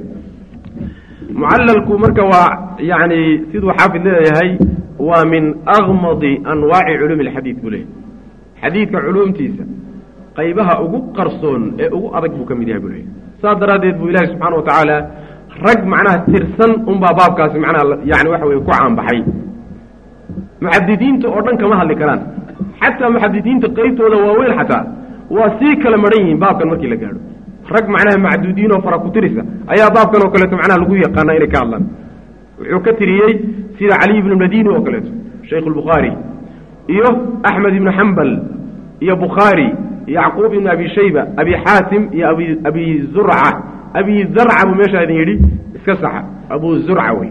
mucallalku marka waa yani siduu xaafid leeyahay waa min akmadi anwaaci culuumi alxadiid buu leeyahy xadiidka culuumtiisa qaybaha ugu qarsoon ee ugu adag buu ka mid yahay buu leeyahy saas daraaddeed buu ilaahi subxaana wa tacaala rag macnaha tirsan unbaa baabkaasi macnaha yani waxa weye ku caanbaxay muxadidiinta oo dhan kama hadli karaan xataa muxadidiinta qeybtooda waaweyn xataa waa sii kala maran yihiin baabkan markii la gaadho rag macnaha macduudiin oo fara kutirisa ayaa baabkan oo kaleeto macnaha lagu yaqaana inay ka hadlaan wuxuu ka tiriyey sida caliy ibnu madini oo kaleeto shaykhu lbukhaari iyo axmed ibnu xambal iyo bukhaari yacquub ibnu abi shayba abi xaatim iyo abi abi zurca abi zarca buu meeshaa idin yidhi iska saxa abu zurca wey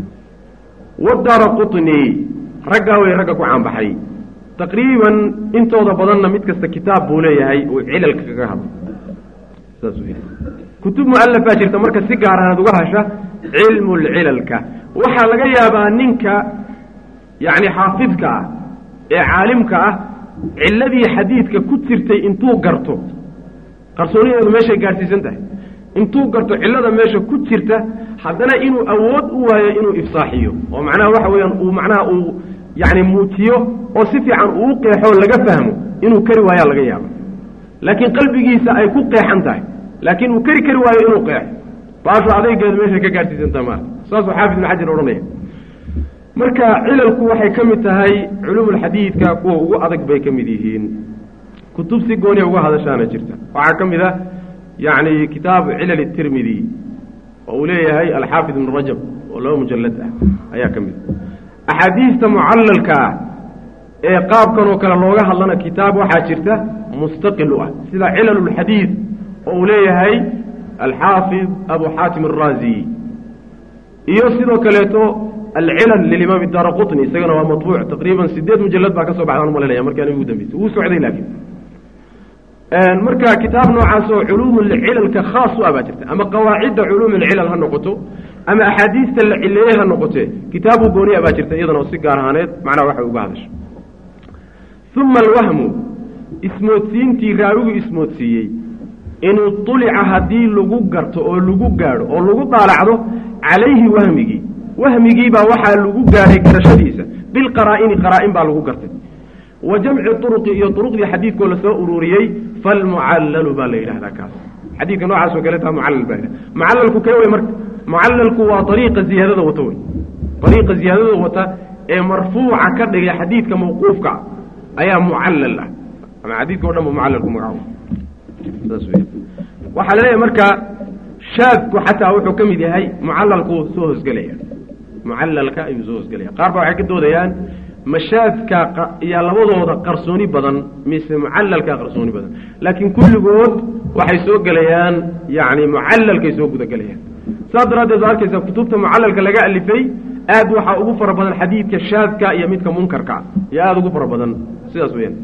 wadaara qutni raggaa wey ragga ku caanbaxay taqriiban intooda badanna mid kasta kitaab buu leeyahay uu cilalka kaga hadlo saas wey kutub mu'alafaa jirta marka si gaar ahaad uga hasha cilmu lcilalka waxaa laga yaabaa ninka yacni xaafidka ah ee caalimka ah cilladii xadiidka ku jirtay intuu garto qarsoonideedu meeshay gaadhsiisan tahay intuu garto cillada meesha ku jirta haddana inuu awood u waayo inuu ifsaaxiyo oo macnaha waxa weeyaan uu macnaha uu yacni muujiyo oo si fiican uu qeexo laga fahmo inuu kari waayaa laga yaaba laakiin qalbigiisa ay ku qeexan tahay laakiin uu keri kari waayo inuu qeexo baashu adaygeedu meeshay ka gaadhsiisantaha maarta saasuu xaafid ibn xajar odhanaya marka cilalku waxay ka mid tahay culuumulxadiidka kuwa ugu adag bay ka mid yihiin kutub si gooniya uga hadashaana jirta waxaa ka mid ah yacni kitaabu cilal tirmidi oo uu leeyahay alxaafid ibnu rajab oo laba mujalad ah ayaa ka mid a axaadiista mucallalka ah ee qaabkan oo kale looga hadlana kitaab waxaa jirta mustaqil u ah sida cilalulxadiid oo uu leeyahay alxaafid abu xaatim araazi iyo sidoo kaleeto alcilal lilimaam daara qutni isagana waa maطbuuc taqriiban sideed mujalad baa ka soo baxdaan umalanaya markaan ugu dambeysay wuu socday laakiin marka kitaab noocaas oo culuum cilalka khaas u ah baa jirta ama qawaacidda culuum alcilal ha noqoto ama axaadiista la cileeye ha noqote kitaabu gooniya baa jirta iyadana oo si gaar ahaaneed macnaha waxay uga hadasha uma alwahmu ismoodsiintii raawigu ismoodsiiyey in uطulica haddii lagu garto oo lagu gaadho oo lagu daalacdo calayhi wahmigii wahmigiibaa waxaa lagu gaadhay garashadiisa bilqaraa'ini qaraa-in baa lagu gartay wa jamci turuqi iyo turuqdii xadiidkoo lasoo ururiyey falmucallalu baa la yidhahdaa kaas xadiidka noocaas oo kaleeta mucallal baa yidhahda mucallalku kee wey marka mucallalku waa ariiqa ziyaadada wata wey ariiqa ziyaadada wata ee marfuuca ka dhigay xadiidka mawquufka ayaa mucallal ah ama xadiidka o dhan ba mucallalku magacaabo saas wey waxaa laleeyahay marka shaadku xataa wuxuu ka mid yahay mucallalku soo hosgelaya mucallalka ayuu soo hosgelaya qaar ba waxay ka doodayaan mashaadka yaa labadooda qarsooni badan mise mucallalka qarsooni badan laakiin kulligood waxay soo gelayaan yani mucallalkay soo gudagelayaan saas daraaddeed waa arkaysa kutubta mucallalka laga alifay aad waxaa ugu fara badan xadiidka shaadka iyo midka munkarka iyo aada ugu fara badan sidaas weyaan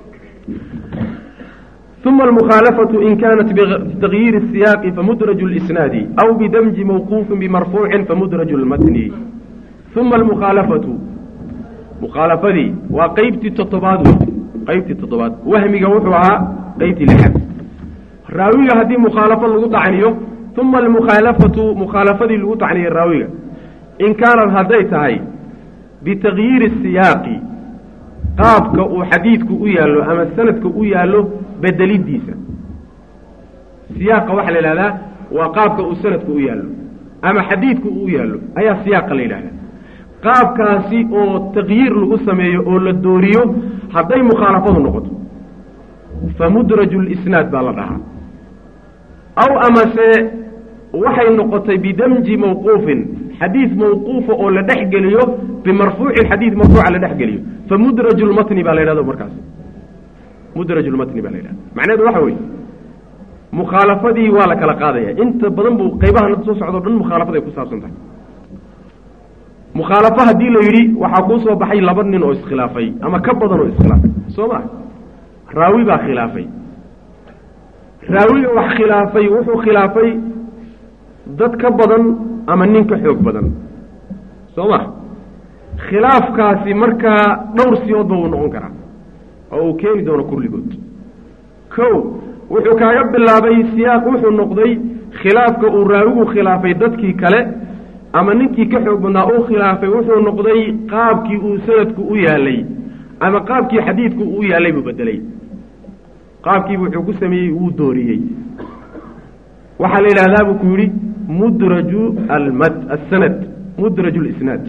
uma almukhaalafatu in kanat bitagyiiri الsiyaaqi famudraju اlisnaadi aw bidamji mawquufin bimarfuucin famudraju اlmatni uma almukhaalafatu mukhaalafadii waa qeybtii toddobaad wey qeybtii toddobaad wahmiga wuxuu ahaa qeybtii lixaad raawiga haddii mukhaalafo lagu dacniyo uma almukhaalafatu mukhaalafadii lagu dacniyo raawiga in kaanad hadday tahay bitagyiiri siyaaqi qaabka uu xadiidku u yaallo ama sanadka u yaallo bedelidiisa siyaaqa waxaa la yidhahdaa waa qaabka uu sanadku u yaallo ama xadiidku uu yaallo ayaa siyaaqa la yidhahdaa qaabkaasi oo takyiir lagu sameeyo oo la dooriyo hadday mukhaalafadu noqoto fa mudraju lisnaad baa la dhahaa aw amase waxay noqotay bidamji mawquufin xadiid mawquufa oo la dhex geliyo bimarfuuci xadiid marfuuca la dhex geliyo fa mudraju lmatni baa la yidhahdo markaas mudraju lmatni baa la yidhahda macnaheedu waxa weeye mukhaalafadii waa la kala qaadaya inta badan buu qaybahan soo socdo dhan mukhaalafaday ku saabsan tahay mukhaalafo haddii la yidhi waxaa kuu soo baxay laba nin oo iskhilaafay ama ka badan oo iskhilaafay soo ma raawi baa khilaafay raawiga wax khilaafay wuxuu khilaafay dad ka badan ama nin ka xoog badan soo ma khilaafkaasi markaa dhowr siyoodba wuu noqon karaa oo uu keeni doono kulligood ko wuxuu kaaga bilaabay siyaaq wuxuu noqday khilaafka uu raawigu khilaafay dadkii kale ama ninkii ka xoog badnaa uu khilaafay wuxuu noqday qaabkii uu sanadku u yaalay ama qaabkii xadiidku uu yaalay buu bedelay qaabkiibu wuxuu ku sameeyey wuu dooriyey waxaa la yidhahdaa buu ku yidhi mudraju almad asanad mudraju lisnaad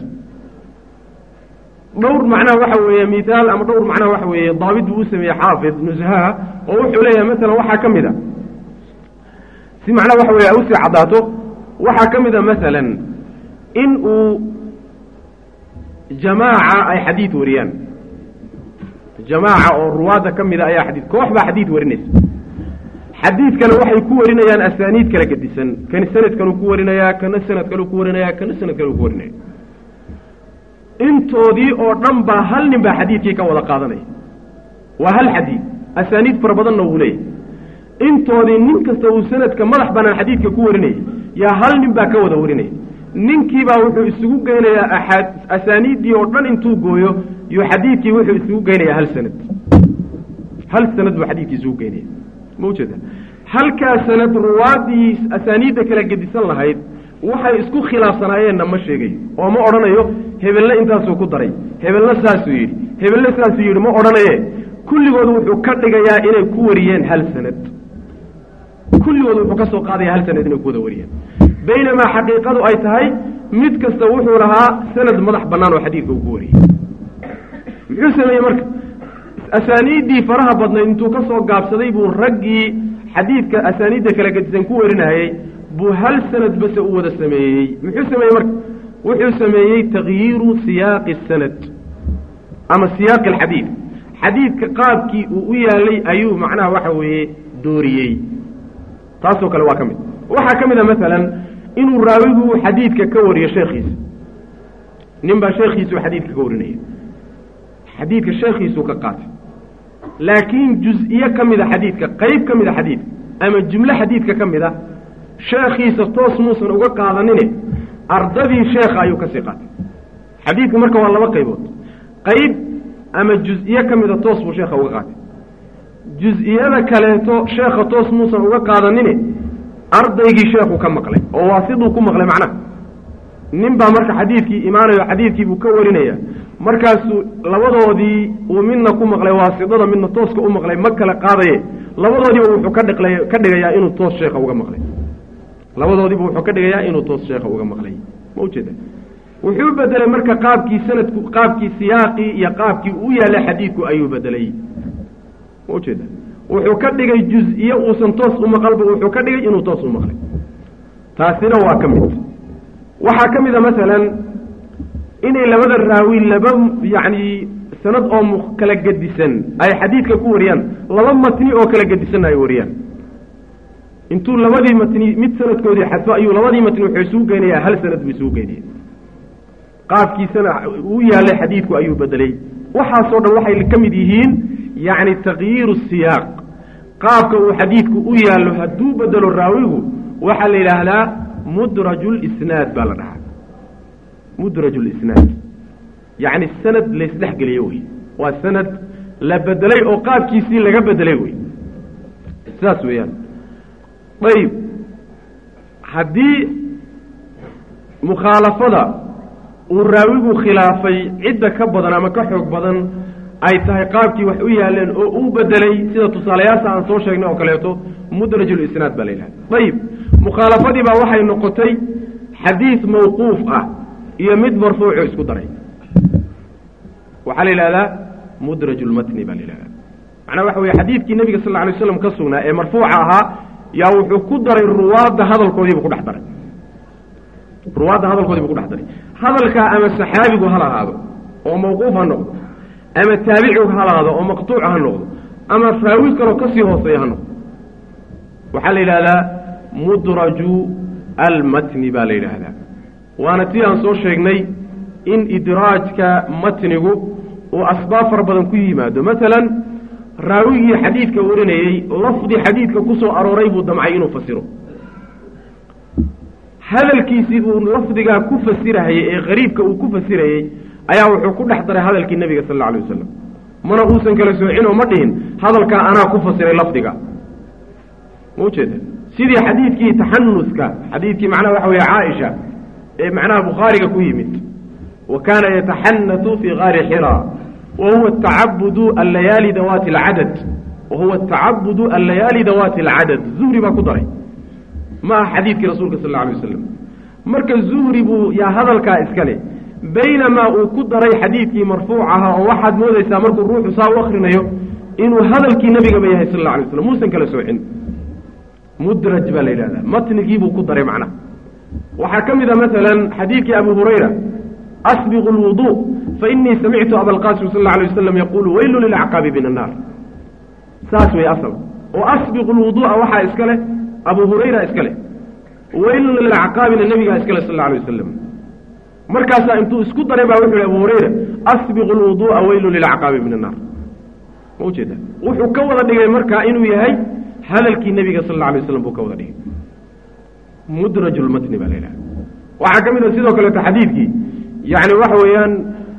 dhowr macnaha waxa weeye mithaal ama dhowr macnaha waxa weeye daabit buu u sameeyey xaafid nushaha oo wuxuu leeyahay masalan waxaa ka mid a si macnaha waxa weye usii caddaato waxaa ka mid a masalan in uu jamaaca ay xadiid wariyaan jamaaca oo ruwaadda ka mida ayaa xadiid koox baa xadiid warinaysa xadiidkana waxay ku warinayaan asaaniid kala gedisan kani sanad kaluu ku warinayaa kana sanad kaluu ku warinaya kana sanad kaluu ku warinaya intoodii oo dhan baa hal nin baa xadiidkii ka wada qaadanaya waa hal xadiid asaaniid fara badanna wuu leeyahy intoodii nin kasta uu sanadka madax banaan xadiidka ku warinayay yaa hal nin baa ka wada warinaya ninkiibaa wuxuu isugu geynayaa aaad asaaniiddii oo dhan intuu gooyo iyo xadiidkii wuxuu isugu geynayaa hal sanad hal sanad buu xadiidkii isugu geynaya ma ujeeda halkaa sanad ruwaadii asaaniidda kala gedisan lahayd waxay isku khilaafsanaayeenna ma sheegayo oo ma odhanayo hebelna intaasuu ku daray hebelna saasuu yidhi hebelna saasuu yidhi ma odhanaye kulligood wuxuu ka dhigayaa inay ku wariyeen hal sanad kulligood wuxuu ka soo qaadaya hal sanad inay ku wada wariyeen baynamaa xaqiiqadu ay tahay mid kasta wuxuu lahaa sanad madax bannaan oo xadiidka uu ku wariyey muxuu sameeyey marka asaaniiddii faraha badnayd intuu ka soo gaabsaday buu raggii xadiidka asaaniidda kala gedisan ku warinayey buu hal sanad base u wada sameeyey muxuu sameeyey marka wuxuu sameeyey takyiiru siyaaqi sanad ama siyaaqi alxadiid xadiidka qaabkii uu u yaalay ayuu macnaha waxa weeye dooriyey taasoo kale waa ka mid waxaa ka mid a masalan inuu raawigu xadiidka ka wariyo sheekhiisa nin baa sheekhiisuu xadiidka ka warinaya xadiidka sheekhiisuu ka qaatay laakiin juz-iyo ka mid a xadiidka qeyb ka mid a xadiidka ama jumlo xadiidka ka mid a sheekhiisa toos muusan uga qaadanine ardadii sheekha ayuu kasii qaatay xadiidka marka waa laba qaybood qeyb ama juz-iyo ka mida toos buu sheekha uga qaatay juz-iyada kaleeto sheekha toos muusan uga qaadanine ardaygii sheekhu ka maqlay oo waasiduu ku maqlay macnaha nin baa marka xadiidkii imaanayo xadiidkii buu ka warinaya markaasuu labadoodii uu midna ku maqlay waasidada midna tooska u maqlay ma kala qaadaye labadoodiiba wuxuu ka dhiqlay ka dhigayaa inuu toos sheekha uga maqlay labadoodiiba wuxuu ka dhigayaa inuu toos sheekha uga maqlay ma ujeeda wuxuu bedelay marka qaabkii sanadku qaabkii siyaaqii iyo qaabkii u yaallay xadiidku ayuu bedelay ma ujeeda wuxuu ka dhigay juz-iyo uusan toos u maqalba wuxuu ka dhigay inuu toos u maqlay taasina waa ka mid waxaa ka mid a masalan inay labada raawi laba yacni sanad oo mu kala gedisan ay xadiidka ku wariyaan laba matni oo kala gedisanna ay wariyaan intuu labadii matni mid sanadkoodii xadfo ayuu labadii matni wuxuu isugu geynayaa hal sanad buu isugu geynaya qaabkiisana u yaallay xadiidku ayuu bedelay waxaasoo dhan waxay ka mid yihiin yacni takyiiru siyaaq qaabka uu xadiidku u yaallo hadduu bedelo raawigu waxaa la yidhaahdaa mudraju lisnaad baa la dhahaa mudraju lisnaad yacni sanad laysdhexgeliyo wey waa sanad la bedelay oo qaabkiisii laga bedelay wey sidaas weeyaan ayib haddii mukhaalafada uu raawigu khilaafay cidda ka badan ama ka xoog badan ay tahay qaabkii wax u yaaleen oo uu bedelay sida tusaalayaasha aan soo sheegnay oo kaleeto mudrajulisnaad baa la yidhahda ayib mukhaalafadii baa waxay noqotay xadiid mawquuf ah iyo mid marfuuco isku daray waxaa la yidhahdaa mudraj lmatni baa la yidhahdaa macnaa waxa weye xadiidkii nebiga sal lla alay slam ka sugnaa ee marfuuca ahaa yaa wuxuu ku daray ruwaadda hadalkoodiibuu ku dhex daray ruwaadda hadalkoodiibuu ku dhex daray hadalkaa ama saxaabigu hal ahaado oo mawquuf ha noqdo ama taabicigu hal ahaado oo maqtuuc ha noqdo ama raawi kaloo kasii hooseeya ha noqdo waxaa la yidhahdaa mudraju almatni baa la yidhaahdaa waana tii aan soo sheegnay in idraajka matnigu uu asbaab fara badan ku yimaado masalan raawigii xadiidka warinayey lafdi xadiidka ku soo arooray buu damcay inuu fasiro hadalkiisii uu lafdigaa ku fasirahayey ee qariibka uu ku fasirayey ayaa wuxuu ku dhex daray hadalkii nebiga sal alla alay wasalam mana uusan kala soocin oo ma dhihin hadalkaa anaa ku fasiray lafdiga ma ujeeda sidii xadiidkii taxanuska xadiidkii macnaha waxa weeye caaisha ee macnaha bukhaariga ku yimid wa kaana yataxanatu fii gaari xira wa huwa tacabudu allayaali dawaati alcadad wa huwa atacabudu allayaali dawaati alcadad zuhri baa ku daray ma aha xadiidkii rasuulka sal alla alay wasalam marka zuhri buu yaa hadalkaa iskale baynamaa uu ku daray xadiidkii marfuuc ahaa oo waxaad moodaysaa markuu ruuxu saa u akrinayo inuu hadalkii nebigaba yahay sal alla alay waslam muusan kala soocin mudraj baa la yidhahdaa matnigiibuu ku daray macnaha waxaa ka mid a masalan xadiidkii abu hurayra asbiqu lwudu fainii samictu abalqasim sal alla alay wasalam yaquulu weylu lilacqaabi min annaar saas wey asal oo asbiqu lwudu'a waxaa iska leh abu hurayra iska leh weylun lilacqaabina nebigaa iska leh sal alla alay wasalam markaasaa intuu isku daray baa wuxu yhi abu hurayra asbiqu lwudu'a weylun lilacqaabi min annaar ma ujeeda wuxuu ka wada dhigay markaa inuu yahay hadalkii nebiga sal alla alay waslam buu ka wada dhigay mudraj lmatni baa la yidhaha waxaa ka mid a sidoo kaleeto xadiidkii yani waxa weeyaan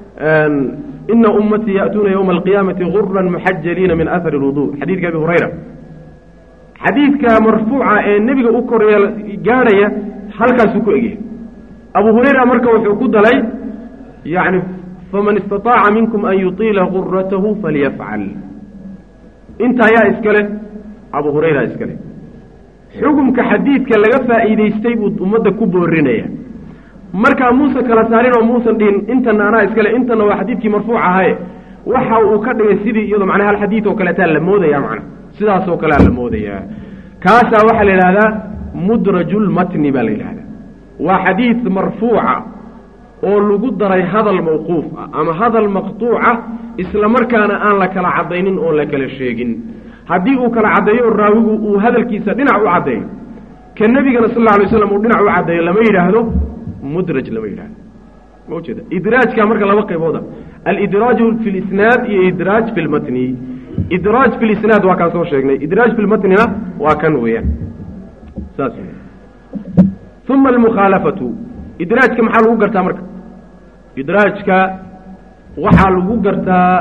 ina ummatii ya'tuuna ywma alqiyaamati guran muxajaliina min ahari lwudu xadiidka abi hurayra xadiidka marfuuca ee nebiga u koreel gaadhaya halkaasuu ku egyahay abu hurayra marka wuxuu ku dalay yani faman istaطaaca minkum an yuطiila guratahu falyafcal intaa yaa iska leh abu hurayra iska leh xukumka xadiidka laga faa'iidaystay buu ummadda ku boorinaya markaa muuse kala saarin oo muusan dhihin intana anaa iskale intana waa xadiidkii marfuuc ahaye waxa uu ka dhigay sidii iyadoo macnaa hal xadiid oo kaleetaa la moodaya macna sidaasoo kalea la moodayaa kaasaa waxaa la yidhahdaa mudrajulmatni baa la yidhahdaa waa xadiid marfuuca oo lagu daray hadal mawquuf ah ama hadal maqtuuca isla markaana aan la kala caddaynin oon la kala sheegin haddii uu kala caddeeyo raawigu uu hadalkiisa dhinac u caddeeyo ka nebigana sal alla alay slam uu dhinac u caddeeyo lama yidhaahdo mudraj lama yidhahdo ma ujeeda idraajka marka laba qaybooda alidraaju fi lisnaad iyo idraaj fi lmatni idraaj fi lisnaad waa kaan soo sheegnay idraaj fi lmatnina waa kan weeyaan saas uma almukhaalafatu idraajka maxaa lagu gartaa marka idraajka waxaa lagu gartaa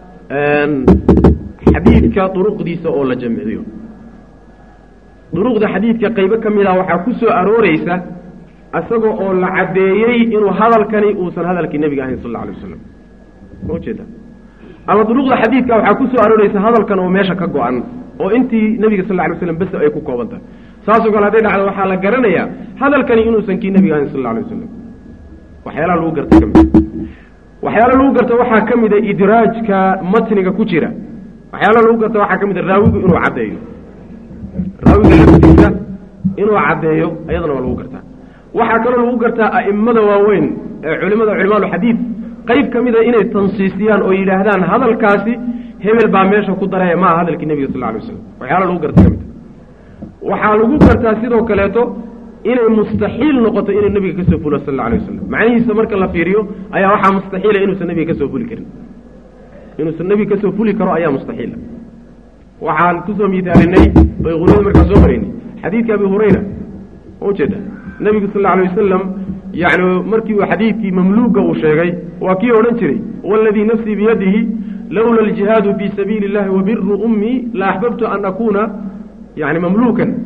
xadiidka duruqdiisa oo la jamciyo duruqda xadiidka qaybo ka mid ah waxaa ku soo arooreysa isaga oo la caddeeyey inuu hadalkani uusan hadalkii nebiga ahayn sal alla alay wasalam ma ujeeda ama duruqda xadiidka waxaa ku soo arooreysa hadalkan oo meesha ka go-an oo intii nebiga sal lla alay waslam bes ay ku kooban tahay saasoo kale hadday dhacdo waxaa la garanayaa hadalkani inuusan kii nebiga ahayn sal alla alay wasalam waxyaalaha lagu garta ka mid waxyaala lagu garta waxaa ka mid a idraajka matniga ku jira waxyaala lagu garta waxaa ka mid a raawigu inuu caddeeyo raawiga laftiisa inuu caddeeyo ayadana waa lagu gartaa waxaa kaloo lagu gartaa a'immada waaweyn ee culimada culimaaulxadiid qayb ka mida inay tansiisiyaan oo yidhaahdaan hadalkaasi hebel baa meesha ku daraya maaha hadalkii nebiga sal lla alay waslam waxyaala lagu garta ka mid waxaa lagu gartaa sidoo kaleeto inay mustaxiil noqoto inuu nebiga ka soo fulo sal alla alay wasalam macnihiisa marka la fiiriyo ayaa waxaa mustaxiila inuusan nebiga ka soo fuli karin inuusan nebiga ka soo fuli karo ayaa mustaxiila waxaan kusoo miisaalinay bay qulada markaa soo maraynay xadiidka abi hurayra ma ujeeda nebigu sal alla alay wasalam yani markii uu xadiidkii mamluuga uu sheegay waa kii odhan jiray waladii nafsii biyadihi lowla aljihaadu fii sabiili اllahi wabiru ummii la axbabtu an akuuna yani mamluukan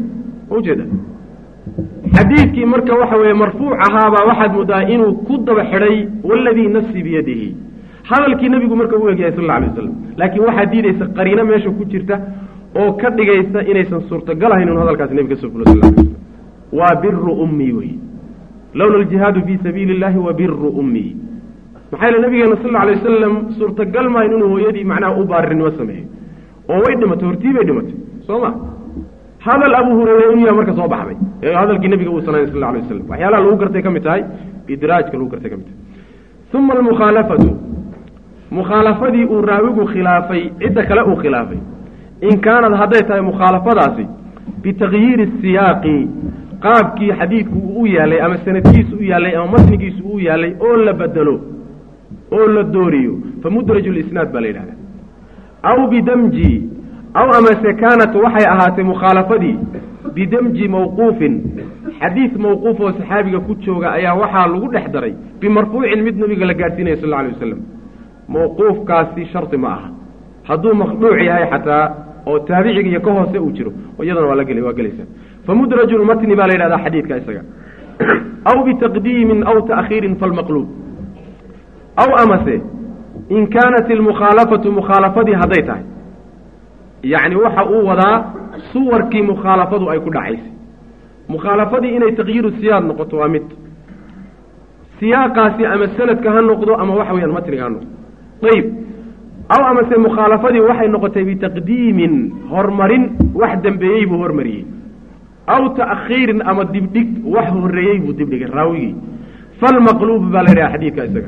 ujeeda xadiidkii marka waxa weeye marfuuc ahaabaa waxaad moodaa inuu ku daba xidhay waladii nafsii biyadihi hadalkii nebigu marka u egyahay sal alla alay wasalam laakiin waxaa diidaysa qariino meesha ku jirta oo ka dhigaysa inaysan suurtagal ahayn inu hadalkaasi nebiga soo fulo sal la alay slam waa biru ummii wey lowla aljihaadu fii sabiili illahi wa biru ummii maxaa yeele nabigeena sal alla alay wasalam suurtagal maayn inuu hooyadii macnaha u baarinimo sameeyo oo way dhimatay hortii bay dhimatay soo ma hadal abu hurayre inuu yaha marka soo baxday ee hadalkii nebiga uu sanayn sal alla alay wasalam waxyaalaha lagu gartay ka mid tahay idraajka lagu gartay ka mid tahay uma almukhaalafatu mukhaalafadii uu raawigu khilaafay cidda kale uu khilaafay in kaanad hadday tahay mukhaalafadaasi bitakyiiri siyaaqi qaabkii xadiidku uu u yaalay ama sanadkiisu u yaallay ama matnigiisu u yaallay oo la bedelo oo la dooriyo fa mudraju lisnaad baa la yidhahda aw bidamji aw amase kaanat waxay ahaatay mukhaalafadii bidamji mawquufin xadiid mawquuf oo saxaabiga ku jooga ayaa waxaa lagu dhex daray bimarfuucin mid nabiga la gaadhsiinaya sal alla alay wasalam mawquufkaasi shardi ma aha hadduu maqduuc yahay xataa oo taabiciga iyo ka hoose uu jiro iyadana waa la gel waa gelaysaa famudraju lmatni baa la yidhahdaa xadiidka isaga aw bitaqdiimin aw ta'khiirin falmaqluub aw amase in kaanat ilmukhaalafatu mukhaalafadii hadday tahay yacni waxa uu wadaa suwarkii mukhaalafadu ay ku dhacaysay mukhaalafadii inay takyiiru siyaad noqoto waa mid siyaaqaasi ama sanadka ha noqdo ama waxa weyaan matniga ha noqdo ayib aw amase mukhaalafadii waxay noqotay bitaqdiimin horumarin wax dembeeyey buu hormariyey aw ta'khiirin ama dibdhig wax horreeyey buu dibdhigay raawigii falmaqluub baa la yidhaha xadiidka isaga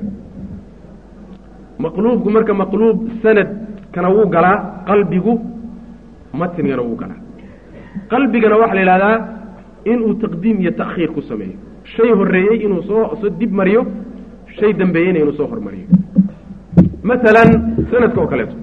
maqluubku marka maqluub sanadkana wuu galaa qalbigu matnigana wuu galaa qalbigana waxaa la yidhahdaa inuu taqdiim iyo ta'khiir ku sameeyo shay horreeyey inuu soo soo dib mariyo shay dambeeyeyna inuu soo hormariyo masalan sanadka oo kaleeto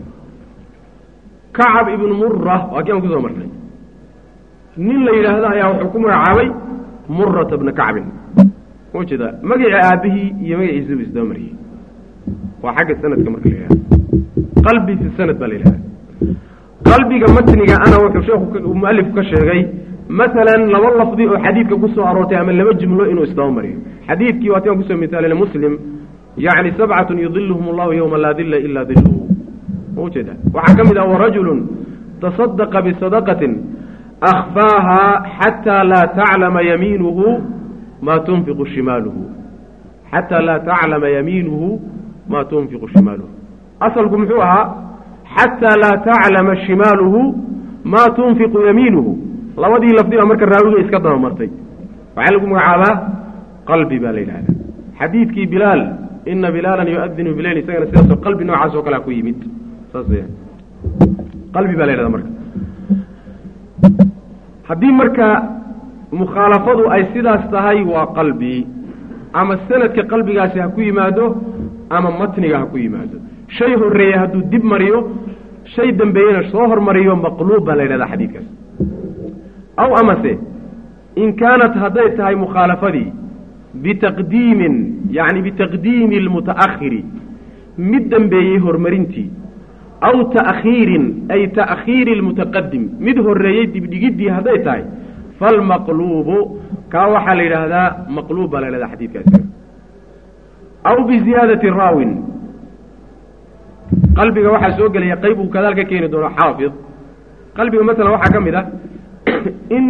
kacab ibnu mura waa kii aan kusoo marnay nin la yidhaahdo ayaa wuxuu ku magacaabay murata bna kacbin ma jeeda magacii aabihii iyo magaciisa buu isdaba mariyey waa xagga sanadka marka la yidhahdo qalbi fi sanad baa la yidhahda qalbiga matniga ana wuxuu sheekhu mualifku ka sheegay masalan laba lafdi oo xadiidka ku soo aroortay ama laba jumlo inuu isdaba mariyo xadiidkii waati aan kusoo misaalina muslim yacni sabcatun yudiluhum allahu yowma laa dilla ilaa diluhu ma ujeeda waxaa ka mid ah warajulun tasadaqa bisadaqatin akhfaaha xataa laa taclama yamiinuhu maa tunfiqu shimaaluhu xataa laa taclama yamiinuhu maa tunfiqu shimaaluhu asalku muxuu ahaa xataa laa taclama shimaaluhu maa tunfiqu yamiinuhu labadii lafdi baa marka raawiga iska daba martay waxaa lagu magacaabaa qalbi baa la yidhahdaa xadiidkii bilaal ina bilaalan yuadinu bileyl isagana sidaasoo qalbi noocaas oo kalea ku yimid saas weyaan qalbi baa la yhahda marka haddii marka mukhaalafadu ay sidaas tahay waa qalbi ama sanadka qalbigaasi ha ku yimaado ama matniga ha ku yimaado shay horreeye hadduu dib mariyo shay dambeeyena soo hormariyo maqluub baa la yidhahdaa xadiidkaas aw amase in kaanat hadday tahay mukhaalafadii bitaqdiimin yacni bitaqdiimi almuta'akhiri mid dambeeyey horumarintii aw ta'khiirin ay ta'khiiri almutaqadim mid horreeyey dibdhigiddii hadday tahay falmaqluubu kaa waxaa la yidhaahdaa maqluub baa la yhahdaa xadiidkaasi aw biziyaadati raawin qalbiga waxaa soo gelaya qayb uu kadaal ka keeni doono xaafid qalbiga masalan waxaa ka mid ah in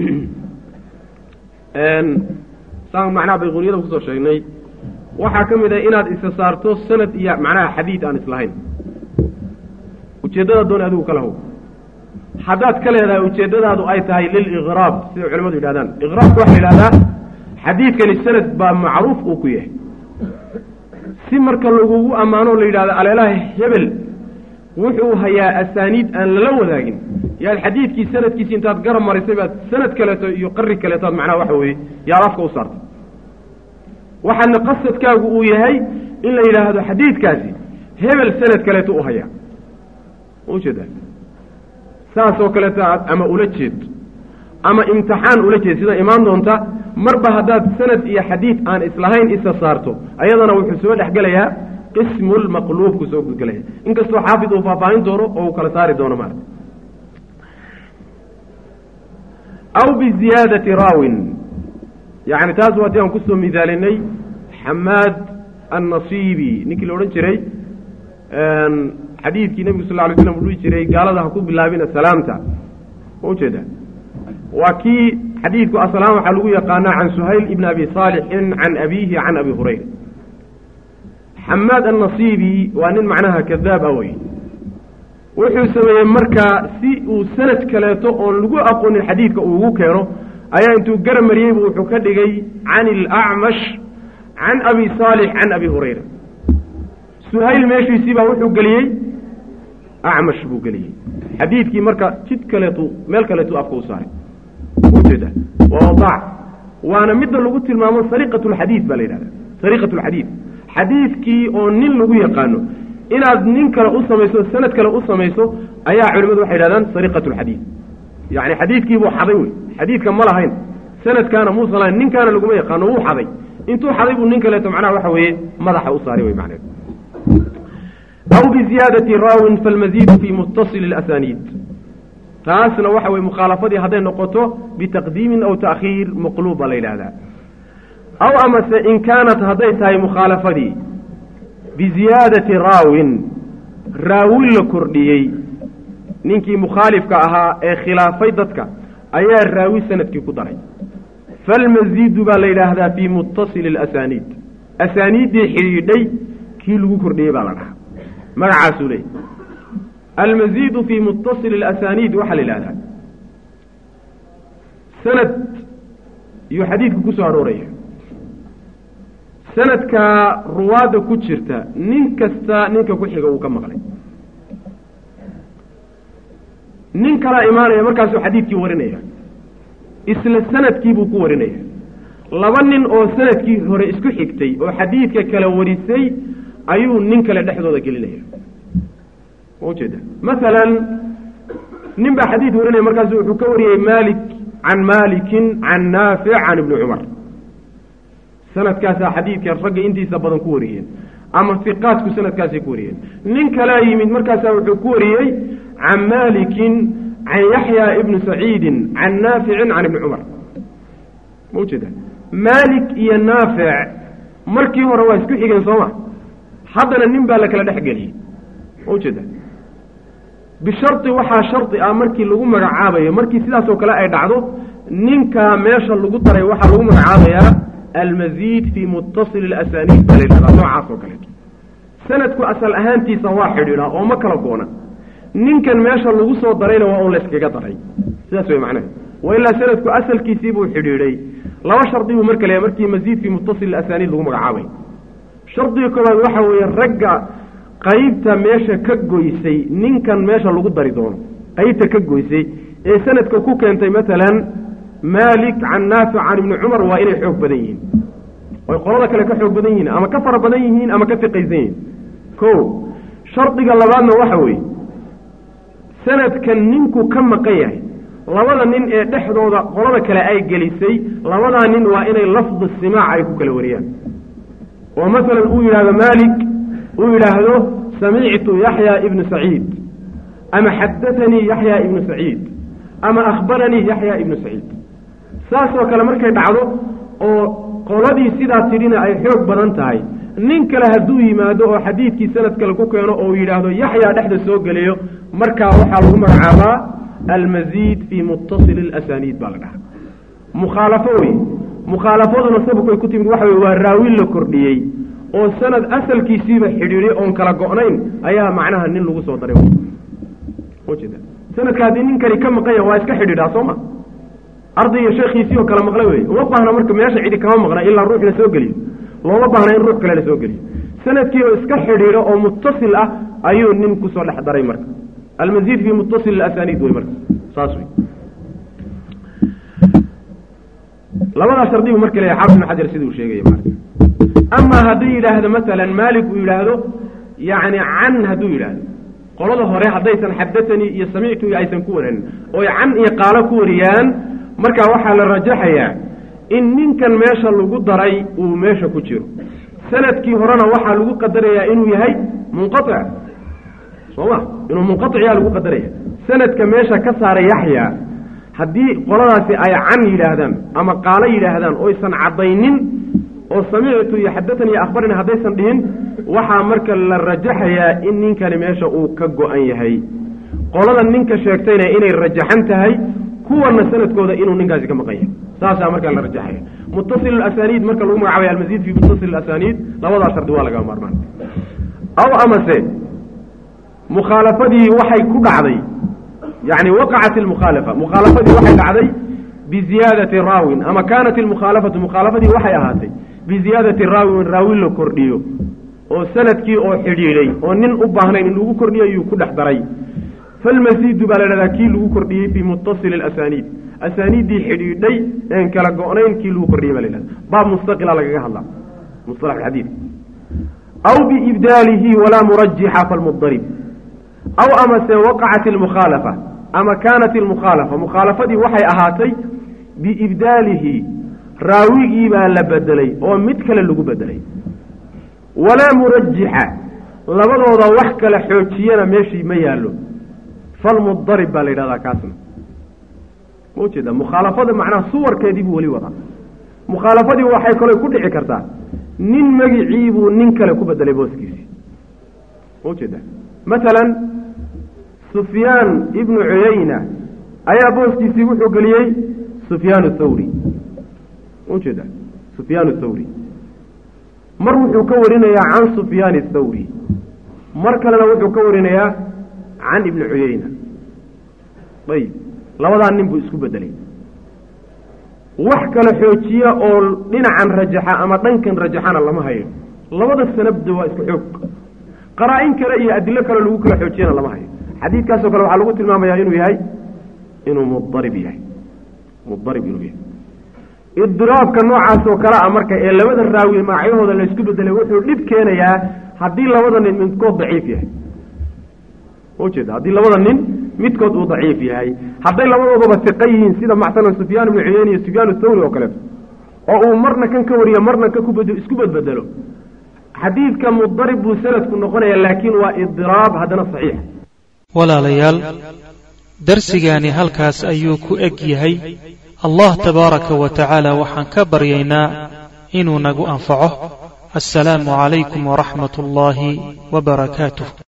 saan macnaha bayquuniyada kusoo sheegnay waxaa ka mid ah inaad isa saarto sanad iyo macnaha xadiid aan islahayn ujeeddada dooni adigu kala how haddaad ka leedahay ujeeddadaadu ay tahay liliqraab sida culamadu yidhahdaan iqraabka waxaa la yidhahdaa xadiidkani sanad baa macruuf uu ku yahay si marka lagugu ammaano la yidhahdo aleelaha hebel wuxuu hayaa asaaniid aan lala wadaagin yaad xadiidkii sanadkiisi intaad garab marisay baad sanad kaleeto iyo qari kaleetoad macnaha waxa weeye yaad afka u saartay waxaadna qasadkaagu uu yahay in la yidhaahdo xadiidkaasi hebel sanad kaleeto u hayaa ujeeda saasoo kaleeto aad ama ula jeed ama imtixaan ula jeed sida imaan doonta marba haddaad sanad iyo xadiid aan islahayn isa saarto ayadana wuxuu soo dhexgelayaa qismulmaqluubku soo gudgelaya inkastoo xaafid uu faahfaahin doono oo uu kala saari doono maarata aw biziyaadati raawin yacni taas waa ti aan kusoo midaalinay xamaad annasiibi ninkii la odhan jiray xadiidkii nebigu sal ly slam u dhihi jiray gaalada ha ku bilaabina salaamta ma ujeeda waa kii xadiidku aslaan waxaa lagu yaqaanaa can suhayl ibn abi saalixin can abiihi can abi hurayra xamaad annasiibi waa nin macnaha kadaab ah wey wuxuu sameeyey markaa si uu sanad kaleeto oon lagu aqoonin xadiidka uu ugu keeno ayaa intuu gara mariyeybu wuxuu ka dhigay can ilacmash can abi saalix can abi hurayra suhayl meeshiisii baa wuxuu geliyey acmash buu geliyey xadiidkii marka jid kaleetu meel kaleetu afka u saaray ujeeda waa wadaac waana midda lagu tilmaamo sariqat lxadiid baa la yidhahda sariqat lxadiid xadiidkii oo nin lagu yaqaano inaad nin kale u samayso sanad kale u samayso ayaa culimadu waxay yidhahdaan sariqat lxadiid yacni xadiidkiibuu xaday wey xadiidka ma lahayn sanadkaana muusan lahayn ninkaana laguma yaqaano wuu xaday intuu xaday buu nin kaleeto macnaha waxa weeye madaxa u saaray wey macneed aw biziyaadati raawin falmaziidu fi mutasili اlasaniid taasna waxa weye mukhaalafadii hadday noqoto bitaqdiimin aw taakhiir maqluub baa la yidhahdaa aw amase in kaanat hadday tahay mukhaalafadii biziyaadati raawin raawin la kordhiyey ninkii mukhaalifka ahaa ee khilaafay dadka ayaa raawi sanadkii ku daray falmaziidu baa la yidhaahdaa fii mutasili اlasaniid asaaniiddii xidhiidhay kii lagu kordhiyey baa la dhahaa magacaasuu leeyay almaziidu fii mutasili اlasaniid waxaa la yidhahdaa sanad iyuu xadiidku ku soo arooraya sanadkaa ruwaadda ku jirta nin kasta ninka ku xiga uu ka maqlay nin kalaa imaanaya markaasuu xadiidkii warinaya isla sanadkii buu ku warinaya laba nin oo sanadkii hore isku xigtay oo xadiidka kala warisay ayuu nin kale dhexdooda gelinaya ma ujeeda masalan nin baa xadiid warinaya markaasu wuxuu ka wariyey malik can malikin can naafic can ibni cumar sanadkaasaa xadiidka ragga intiisa badan ku wariyeen ama fiqaadku sanadkaasay ku wariyeen nin kalaa yimid markaasaa wuxuu ku wariyey can malikin can yaxya ibni saciidin can naaficin can ibni cumar ma ujeeda maalik iyo naafic markii hore waa isku xigeen sooma haddana nin baa la kala dhex geliyey ma ujeeda bishardi waxaa shardi ah markii lagu magacaabayo markii sidaasoo kale ay dhacdo ninkaa meesha lagu daray waxaa lagu magacaabayaa almaziid fii mutasili اlasaniid baa la yidhahdaa noocaas oo kaleeto sanadku asal ahaantiisa waa xidhiidhaa oo ma kala goona ninkan meesha lagu soo darayna waa un layskaga daray sidaas way macnaha wa ilaa sanadku asalkiisii buu xidhiidhay laba shardi buu marka leeyahay markii maziid fii mutasili asaniid lagu magacaabay shardiga koobaad waxa weeye ragga qaybta meesha ka goysay ninkan meesha lagu dari doono qaybta ka goysay ee sanadka ku keentay maalan maalik can naafic can ibni cumar waa inay xoog badan yihiin oy qolada kale ka xoog badan yihiin ama ka fara badan yihiin ama ka fiqaysan yihiin ko shardiga labaadna waxa weeye sanadkan ninku ka maqan yahay labada nin ee dhexdooda qolada kale ay gelisay labadaa nin waa inay lafdu simaac ay ku kala wariyaan oo masalan uu yidhaahdo maalik uu yidhaahdo samictu yaxya ibnu saciid ama xadatanii yaxya ibnu saciid ama akhbaranii yaxya ibnu saciid saasoo kale markay dhacdo oo qoladii sidaa tidhina ay xoog badan tahay nin kale hadduu yimaado oo xadiidkii sanad kale ku keeno oo yidhaahdo yaxyaa dhexda soo geliyo markaa waxaa lagu magacaabaa almaziid fii mutasili اlasaniid baa la dhahaa mukhaalafo wey mukhaalafaduna sababkay ku timid waxa wey waa raawin la kordhiyey oo sanad asalkiisiiba xidhiidhay oon kala go-nayn ayaa macnaha nin lagu soo daray ujeeda sanadka haddii ninkani ka maqanya waa iska xidhiidhaa soo ma ardayga sheekhiisii oo kala maqla wey uma baahna marka meesha cidi kama maqna ilaa ruux la soo geliyo looma baahna in ruux kale la soo geliyo sanadkii oo iska xidhiidho oo mutasil ah ayuu nin kusoo dhex daray marka almaziid fii mutasil asaniid wey marka saas wey labadaa shardibu marka leeyahay xaafid ibn xajar sida uu sheegaya marka amaa hadduu yidhaahdo masalan maalik uu yidhaahdo yacni can hadduu yidhaahdo qolada hore haddaysan xadatanii iyo samictu iyo aysan ku waranin oy can iyo qaalo ku wariyaan markaa waxaa la rajaxayaa in ninkan meesha lagu daray uu meesha ku jiro sanadkii horena waxaa lagu qadarayaa inuu yahay munqatic soo ma inuu munqaطiciyaa lagu qadaraya sanadka meesha ka saaray yaxya haddii qoladaasi ay can yidhaahdaan ama qaalo yidhaahdaan oysan caddaynin oo samictu iyo xadatanii akhbarani haddaysan dhihin waxaa marka la rajaxayaa in ninkani meesha uu ka go-an yahay qolada ninka sheegtayna inay rajaxan tahay kuwana sanadkooda inuu ninkaasi ka maqan yahay saasaa markaa la rajaxaya muttasil asaniid marka lagu magacaabay almasiid fi muttasil asaniid labadaa shardi waa laga maarmaan aw amase mukhaalafadii waxay ku dhacday yani waqacat ilmukhaalafa mukhaalafadii waxay dhacday biziyaadati raawin ama kaanat ilmukhaalafatu mukhaalafadii waxay ahaatay biziyaadati raawin raawi la kordhiyo oo sanadkii oo xidhiidhay oo nin u baahnayn in lagu kordhiyo ayuu ku dhex daray falmasiidu baa la dhahdaa kii lagu kordhiyey fii muttasil asaniid asaaniiddii xidhiidhay een kala go-nayn kii lagu kordhiyey baa la dhahda baab mustaqila lagaga hadlaa musalax alxadiid aw biibdaalihi walaa murajixa falmudarib aw amase waqacat ilmukhaalafa ama kaanat ilmukhaalafa mukhaalafadii waxay ahaatay biibdaalihi raawigii baa la bedelay oo mid kale lagu bedelay walaa murajixa labadooda wax kale xoojiyana meeshii ma yaallo falmudarib baa la yidhahdaa kaasna ma ujeeda mukhaalafada macnaha suwarkeedii buu weli wadaa mukhaalafadii waxay kaloo ku dhici kartaa nin magicii buu nin kale ku bedelay booskiisii ma ujeeda masalan sufyaan ibnu cuyayna ayaa booskiisii wuxuu geliyey sufyaan thawri ma ujeeda sufyaan thawri mar wuxuu ka warinayaa can sufyaan thawri mar kalena wuxuu ka warinayaa can ibni cuyayna ayib labadaa nin buu isku bedelay wax kale xoojiya oo dhinacan rajaxa ama dhankan rajaxana lama hayo labada sanabda waa isku xoog qaraa-in kale iyo adilo kale lagu kala xoojiyana lama hayo xadiidkaasoo kale waxaa lagu tilmaamayaa inuu yahay inuu mudarib yahay mudarib inuu yahay idiraabka noocaas oo kale a marka ee labada raawi magacyahooda laysku bedelay wuxuu dhib keenayaa haddii labada nin midkood daciif yahay ujeeda haddii labada nin midkood uu daciif yahay hadday labadoodaba tiqa yihiin sida macsalan sufyaan ibnu cuyeyne iyo sufyaan thawri oo kaleeto oo uu marna kan ka wariyo marna ka kubed isku bedbedelo xadiidka mudarib buu sanadku noqonaya laakiin waa idiraab haddana saxiix walaalayaal darsigaani halkaas ayuu ku eg yahay allah tabaaraka wa tacaala waxaan ka baryaynaa inuu nagu anfaco assalaamu calaykum waraxmat ullaahi wa barakaatuh